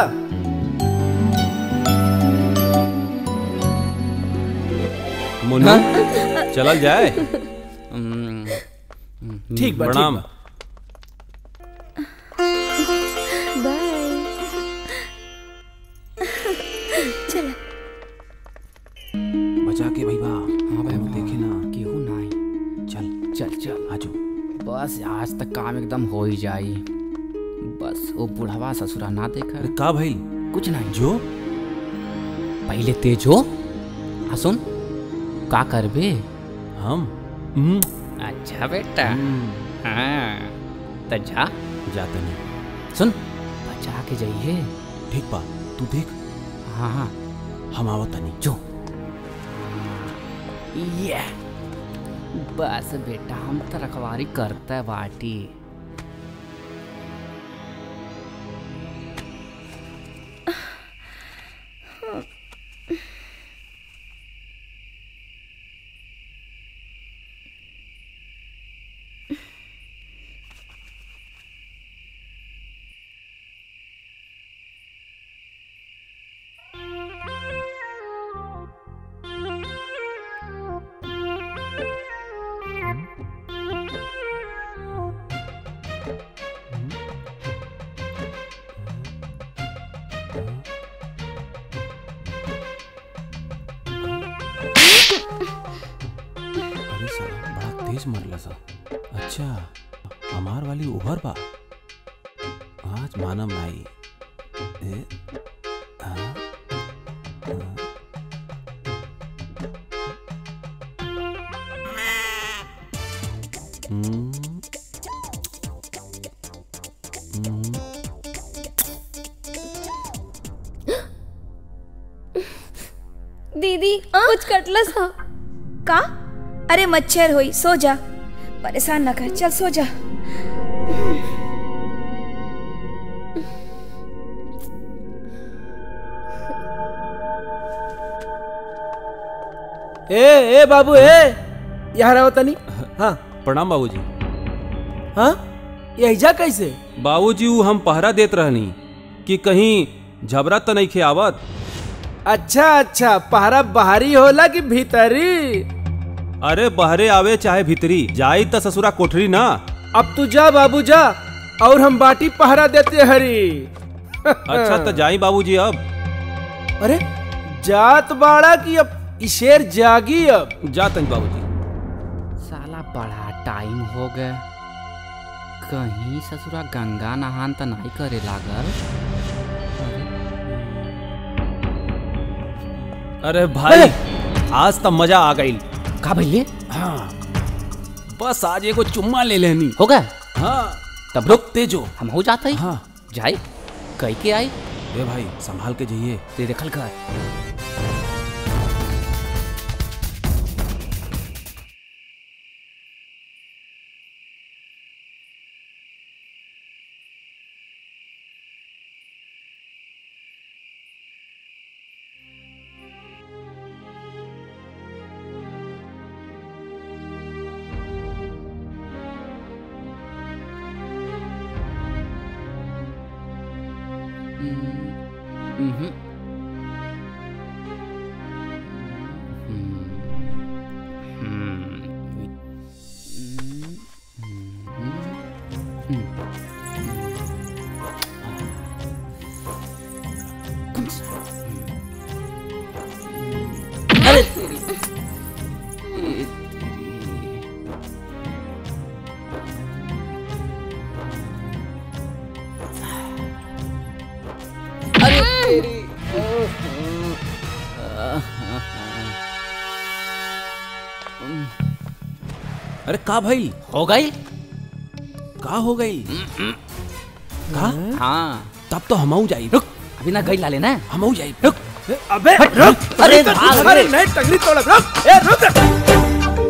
मुन्ना चलल जाए ठीक बा, ठीक प्रणाम बा। चलो बचा के भाई बा हाँ भाई देखे ना केहू नहीं चल चल चल आजो बस आज तक काम एकदम हो ही जाई बस वो बुढ़वा ससुरा ना देखा अरे का भाई कुछ नहीं जो पहले तेज हो आ सुन का करबे हम अच्छा बेटा हाँ तो जा जाता नहीं सुन बचा के जाइए ठीक बा तू देख हाँ हाँ हम आवत नहीं जो ये बस बेटा हम तो रखवारी करते बाटी अरे साला बड़ा तेज मरला सा अच्छा हमार वाली उभर बा आज मानम नाई ए, हाँ, हाँ। हम्म, हम्म, दीदी कुछ कटलस हा का अरे मच्छर होई सो जा परेशान न कर चल सो जा ए ए बाबू ए यहाँ रहो तनी हाँ प्रणाम बाबूजी हाँ यही कैसे बाबूजी ऊ हम पहरा देत रहनी कि कहीं झबरा तो नहीं खियावत अच्छा अच्छा पहरा बाहरी होला कि भीतरी अरे बहरे आवे चाहे भीतरी जाई त ससुरा कोठरी ना अब तू जा बाबू जा और हम बाटी पहरा देते हरी अच्छा तो जाई बाबूजी अब अरे जात बाड़ा की अब ई शेर जागी अब जात बाबूजी साला बड़ा टाइम हो गए कहीं ससुरा गंगा नहान तो नहीं करे लागल अरे भाई आज तो मजा आ गई का भैया हाँ बस आज एगो चुम्मा ले लेनी हो गए हाँ तब रुक तेजो हम हो जाते ही हाँ जाए कह के आई ए भाई संभाल के जाइए ते देखल कर Mhm. अरे तेरी ये तेरी अरे तेरी अरे का भाई हो गई का हो गई का हाँ तब तो हम जाई रुक अभी ना गई ला लेना हम जाई रुक अबे हट, रुक अरे अरे भाग अरे रे। नहीं टंगरी तोड़ रुक ए रुक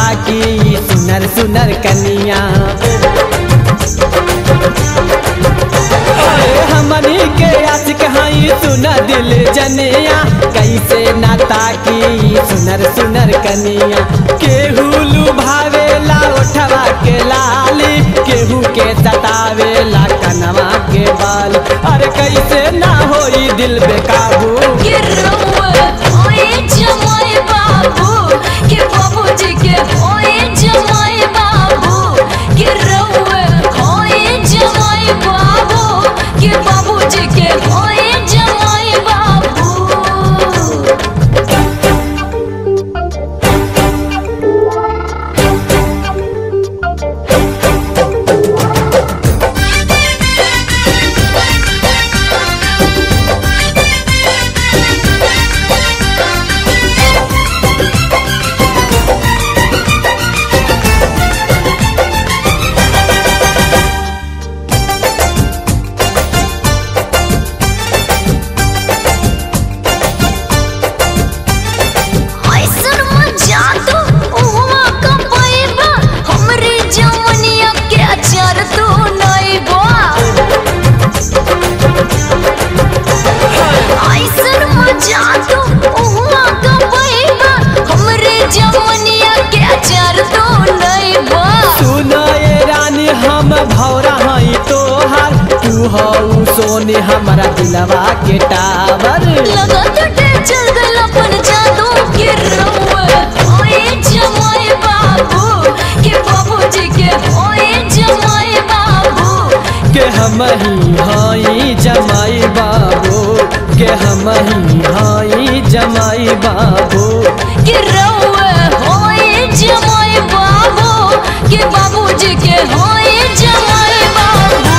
ताकी सुनर सुनर कनिया अरे हमनी के आशिक हई सुना दिल जनिया कैसे ना ताकी सुनर सुनर कनिया केहू लुभावेला ओठवा के लाली केहू के सतावेला कनवा के बाल अरे कैसे ना होई दिल बेकाबू बाबूजी के होए जमाई बाबू ऐसन मजा तो उहवा का पाइबा हमरे जवनिया के अचार तो नाइबा ऐसन मजा तो उहवा का पाइबा हमरे जवनिया के अचार तो नाइबा सुनो ये रानी हम भौरा हई तोहार तू हऊ सोने हमारा दिलवा के टावर लगा तो डे चल गल अपन जादू के रउआ ओए जमाई बाबू के बाबूजी के ओए जमाई बाबू के हम ही हई जमाई बाबू के हम ही हई जमाई बाबू के रउआ ओए जमाई बाबू के बाबूजी के ओए जमाई बाबू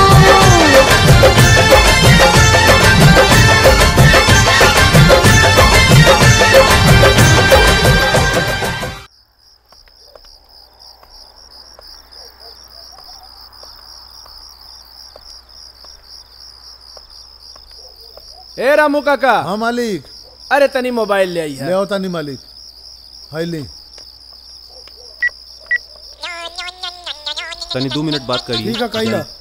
ए रामू काका हाँ मालिक अरे तनी मोबाइल ले आई ले है आओ तानी मालिक हाय ले तनी दो मिनट बात करिए ठीक है कही ला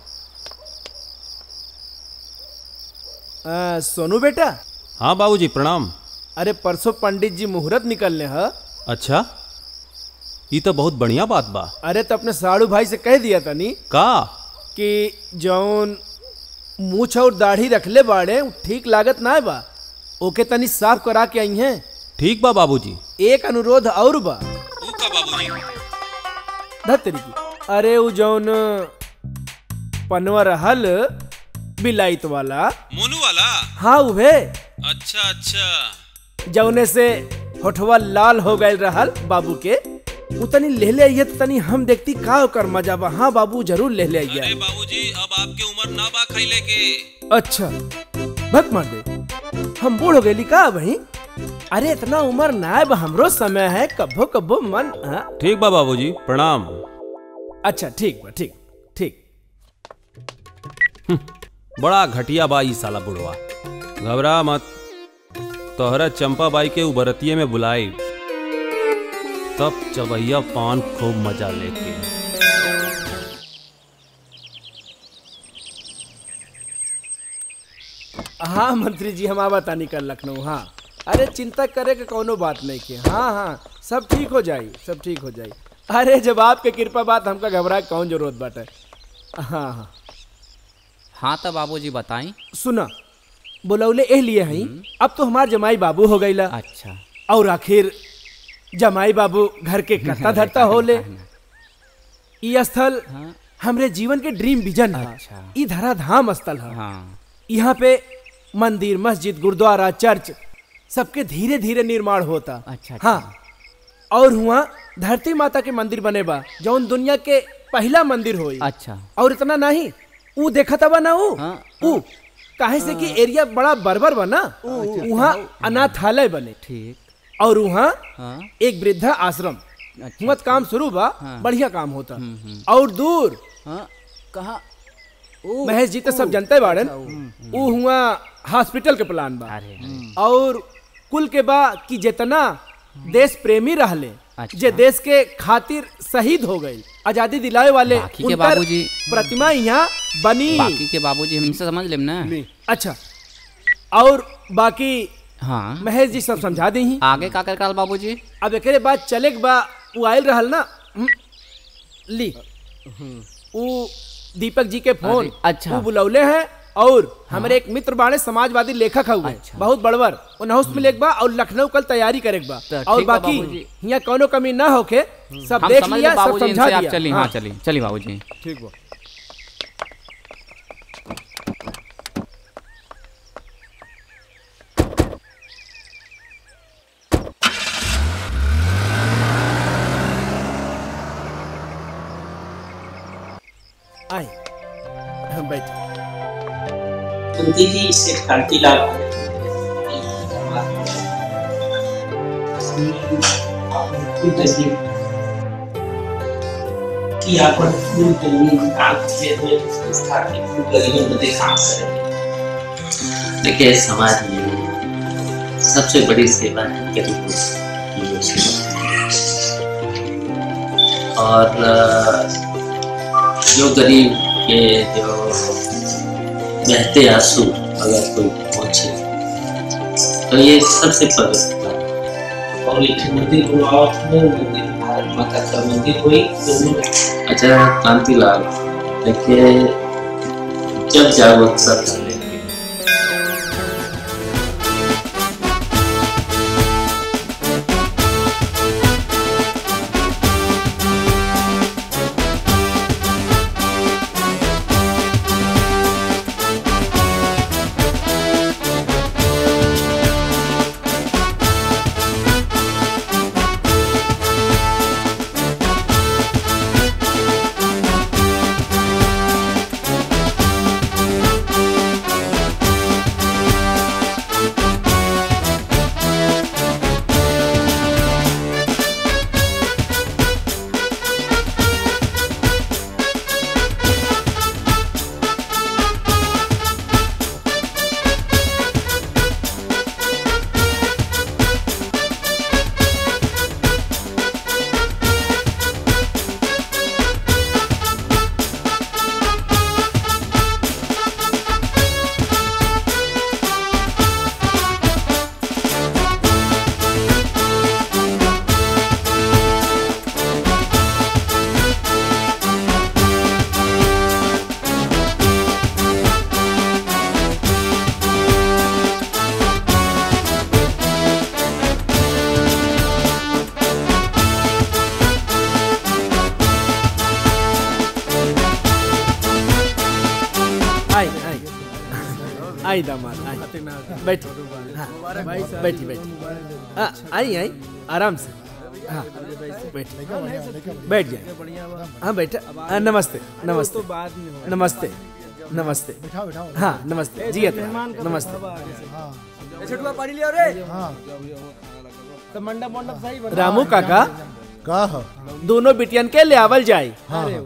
आ, सोनू बेटा हाँ बाबूजी प्रणाम अरे परसों पंडित जी मुहूर्त निकलने ह अच्छा ये तो बहुत बढ़िया बात बा अरे तो अपने साड़ू भाई से कह दिया तनी का कि जौन मूछ और दाढ़ी रखले बाड़े उ ठीक लागत ना बा ओके तनी साफ करा के आई हैं ठीक बा बाबूजी एक अनुरोध और बा ऊ का बाबूजी धतरी की अरे उ जौन पनवा रहल बिलाइत वाला मोनू वाला हाँ उहे अच्छा अच्छा जौने से होठवा लाल हो गए रहल बाबू के उ तनी ले ले आइए तो तनी हम देखती का ओकर मजा बा हाँ बाबू जरूर ले ले आइए अरे बाबूजी अब आपके उम्र ना बा खैले के अच्छा भक मार दे हम बूढ़ हो गए का भाई अरे इतना उम्र ना है बा, हमरो समय है कब्बो कब्बो मन हाँ? ठीक बा बाबूजी प्रणाम अच्छा ठीक बा ठीक ठीक बड़ा घटिया बा ई साला बुढ़वा घबरा मत तोहरा चंपा बाई के उबरतिये में बुलाई तब चबैया पान खूब मजा लेके हाँ मंत्री जी हम आवा तानी कर लखनऊ हाँ अरे चिंता करे के कोनो बात नहीं के हाँ हाँ सब ठीक हो जाई सब ठीक हो जाई अरे जब आपके कृपा बात हमका घबरा के कौन जरूरत बाटे हाँ हाँ हाँ तो बाबूजी बताई सुना बुलौले एह लिए हई अब तो हमार जमाई बाबू हो गईला अच्छा और आखिर जमाई बाबू घर के करता धरता होले ई स्थल हमरे जीवन के ड्रीम विजन है ई धरा धाम स्थल है यहाँ पे मंदिर मस्जिद गुरुद्वारा चर्च सबके धीरे धीरे निर्माण होता अच्छा हाँ और हुआ धरती माता के मंदिर बने बा जौन दुनिया के पहला मंदिर होई अच्छा और इतना नहीं ऊ देखा था ना ऊ ऊ काहे से कि एरिया बड़ा बर्बर बना वहाँ अनाथालय बने ठीक और वहाँ हाँ एक वृद्धा आश्रम हुआ काम शुरू बा हाँ। बढ़िया काम होता और दूर कहा महेश जी तो सब जनते बाड़न ऊ हुआ हॉस्पिटल के प्लान बा और कुल के बा कि जितना देश प्रेमी रहले जे देश के खातिर शहीद हो गए आजादी दिलाए वाले बाकी के उनकर बाबूजी- प्रतिमा यहाँ बनी बाकी के बाबूजी हमसे समझ लेम ना अच्छा और बाकी हाँ महेश जी सब समझा दी ही आगे का कर बाबूजी अब एकरे बाद चले के बा उ आयल रहल ना हम्म, ली उ दीपक जी के फोन अरे, अच्छा। उ बुलौले हैं और हमारे एक मित्र बाड़े समाजवादी लेखक हुए बहुत बड़वर उनहुस में लेके बा और लखनऊ कल तैयारी करे के बा तो और ठीक बा बाकी बाबूजी। यहाँ कोनो कमी ना होके सब हम देख समझ लिया ले सब बाबूजी समझा इनसे आप दिया चलिए हाँ चलिए चलिए बाबूजी ठीक बा आए हम बैठे कुंती जी से कांतिलाल की आपण फूल तुम्ही काम क्षेत्र संस्था के खूप गरीबोंमध्ये काम करेंगे देखिए समाज में सबसे बड़ी सेवा है गरीबों की वो सेवा और अ, जो गरीब के जो बहते आंसू अगर कोई पहुंचे तो ये सबसे पवित्र बात है। और एक मंदिर को और मंदिर भारत माता का मंदिर हुई तो अच्छा कांतिलाल देखिए जब जागो सब चलेंगे आई आई आई दामाद आई बैठी हाँ, बैठी बैठी हाँ, आई आई आराम से हाँ बैठ बैठ जाए हाँ बैठा हाँ, नमस्ते नमस्ते नमस्ते नमस्ते हाँ नमस्ते जी नमस्ते छठुआ पानी लिया रे तो मंडप मंडप सही रामू काका का दोनों बिटियन के ले आवल जाए हाँ, हाँ।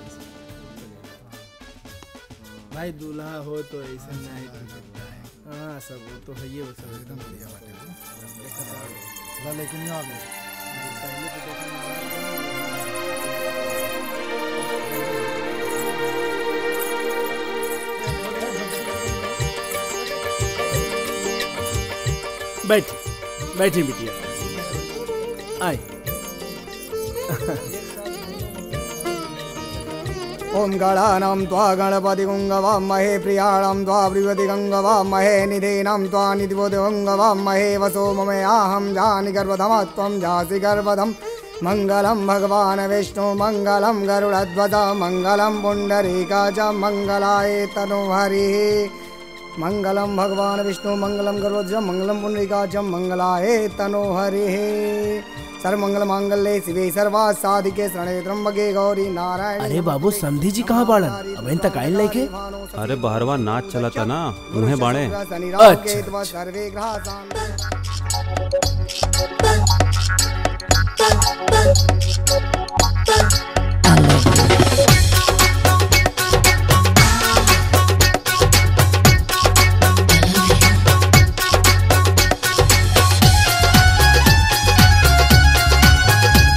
भाई दूल्हा हो तो ऐसा नहीं हाँ सब वो तो है ये वो सब एकदम बढ़िया बात है लेकिन आ गए बैठी बैठी बिटिया आए ओम गणानां त्वा गणपतिगुङ्गवामहे प्रियाणां त्वा प्रियतिगङ्गवामहे निधीनां त्वा निधिपतिगङ्गवामहे वसो ममयाहं जानि गर्भधमा त्वं जासि गर्भधं मङ्गलं भगवान् विष्णु मङ्गलं गरुडध्वज मङ्गलं पुण्डरीका च मङ्गलाय तनुहरिः मङ्गलं भगवान् विष्णु मङ्गलं गरुडध्वज मङ्गलं पुण्डरीका च मङ्गलाय तनुहरिः सर्वमङ्गलमाङ्गल्ये शिवे सर्वा साधिके शरणे त्र्यम्बके गौरी नारायण अरे बाबू समधी जी कहाँ बाड़न अब इन तक आयल लेके अरे बहरवा नाच चला था ना उन्हें बाड़े अच्छा सर्वे ग्रहासान् I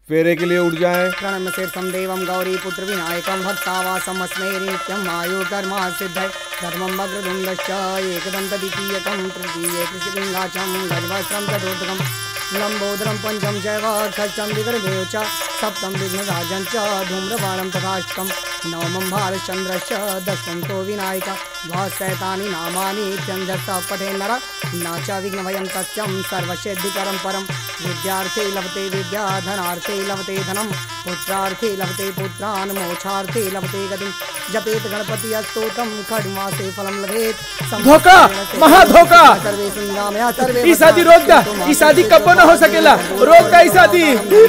फेरे के लिए उठ जाए प्रणम शीर्षम देवम गौरी पुत्र विनायकम भक्तावासम अस्मै नित्यम आयु कर्मा सिद्धय धर्मम वक्रतुण्डश्च एकदन्त द्वितीयकं तृतीये कृषिलिङ्गाचम गजवस्त्रं चतुर्थकं लम्बोदरं पञ्चम चैव षष्ठं विग्रदेव च सप्तं विघ्नराजं च धूम्रपाणं तथाष्टकं नवमं भारतचन्द्रश्च दशमं तो विनायक द्वाशैतानि नामानि त्यञ्जसा पठे नर न च विघ्नभयं तस्यं सर्वसिद्धिकरं परं विद्यार्थे लभते विद्या धनार्थे लभते धनं पुत्रार्थे लभते पुत्रान् मोक्षार्थे लभते गतिं जपेत गणपति स्तोत्रं खड्मासे फलं लभेत धोखा महा धोखा सर्वे सुन्दामया सर्वे ई शादी रोक दा ई शादी कब न हो सकेला रोक दा ई शादी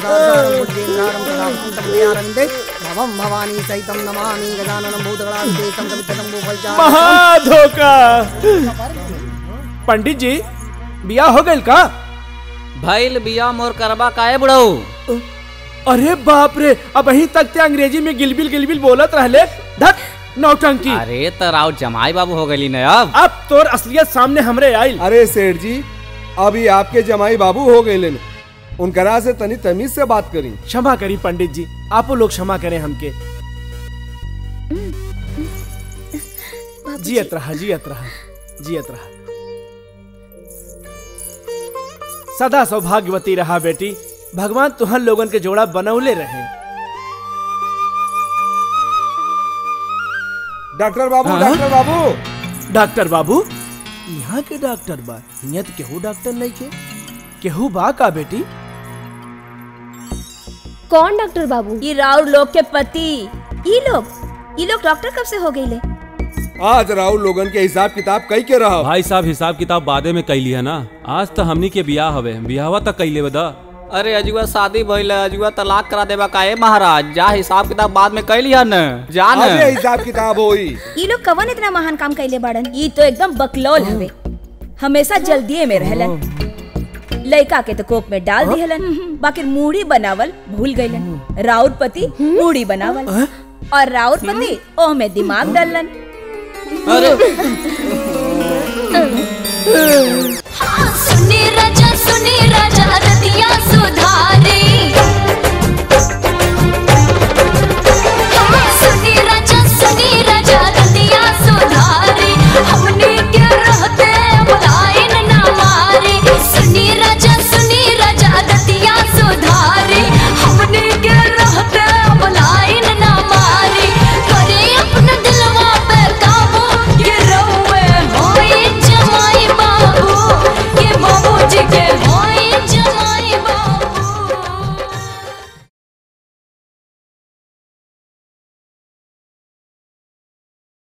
भवं भवानी सहितं नमामि गजाननं भूतगणास्ते संकमितं भूफलचारं महा धोखा पंडित जी बिया हो गइल का भइल बिया मोर करबा काहे बुढ़ऊ अरे बाप रे अब अही तक ते अंग्रेजी में गिलबिल गिलबिल बोलत रहले धक नौटंकी अरे त राव जमाई बाबू हो गली न अब अब तोर असलियत सामने हमरे आइल अरे सेठ जी अभी आपके जमाई बाबू हो गए उनकरा से तनी तमीज से बात करी क्षमा करी पंडित जी आप लोग क्षमा करें हमके जियत रहा जियत रहा जियत रहा सदा सौभाग्यवती रहा बेटी भगवान तुहर लोगन के जोड़ा बनौले रहे डॉक्टर बाबू हाँ? डॉक्टर बाबू डॉक्टर बाबू यहाँ के डॉक्टर बा यहाँ तो केहू डॉक्टर नहीं के केहू बा का बेटी कौन डॉक्टर बाबू ये राउर लोग के पति ये लोग ये लोग डॉक्टर कब से हो गए ले आज राहुल लोगन के हिसाब किताब कई के रहा भाई साहब हिसाब किताब बादे में कैली है ना आज तो हमनी के बियाह हवे बियाहवा तक कैले बदा अरे अजुआ शादी भइल है, अजुआ तलाक करा देबा काहे महाराज जा हिसाब किताब बाद में कैली है न जा न अबे हिसाब किताब होई ये लोग कवन इतना महान काम कैले बाड़न ये तो एकदम बकलौल हवे हमेशा जल्दिए में रहलन लड़का के तो कोप में डाल दिहलन बाकी मूढ़ी बनावल भूल गईलन राउर पति मूढ़ी बनावल और राउर पति ओह में दिमाग डालन अरे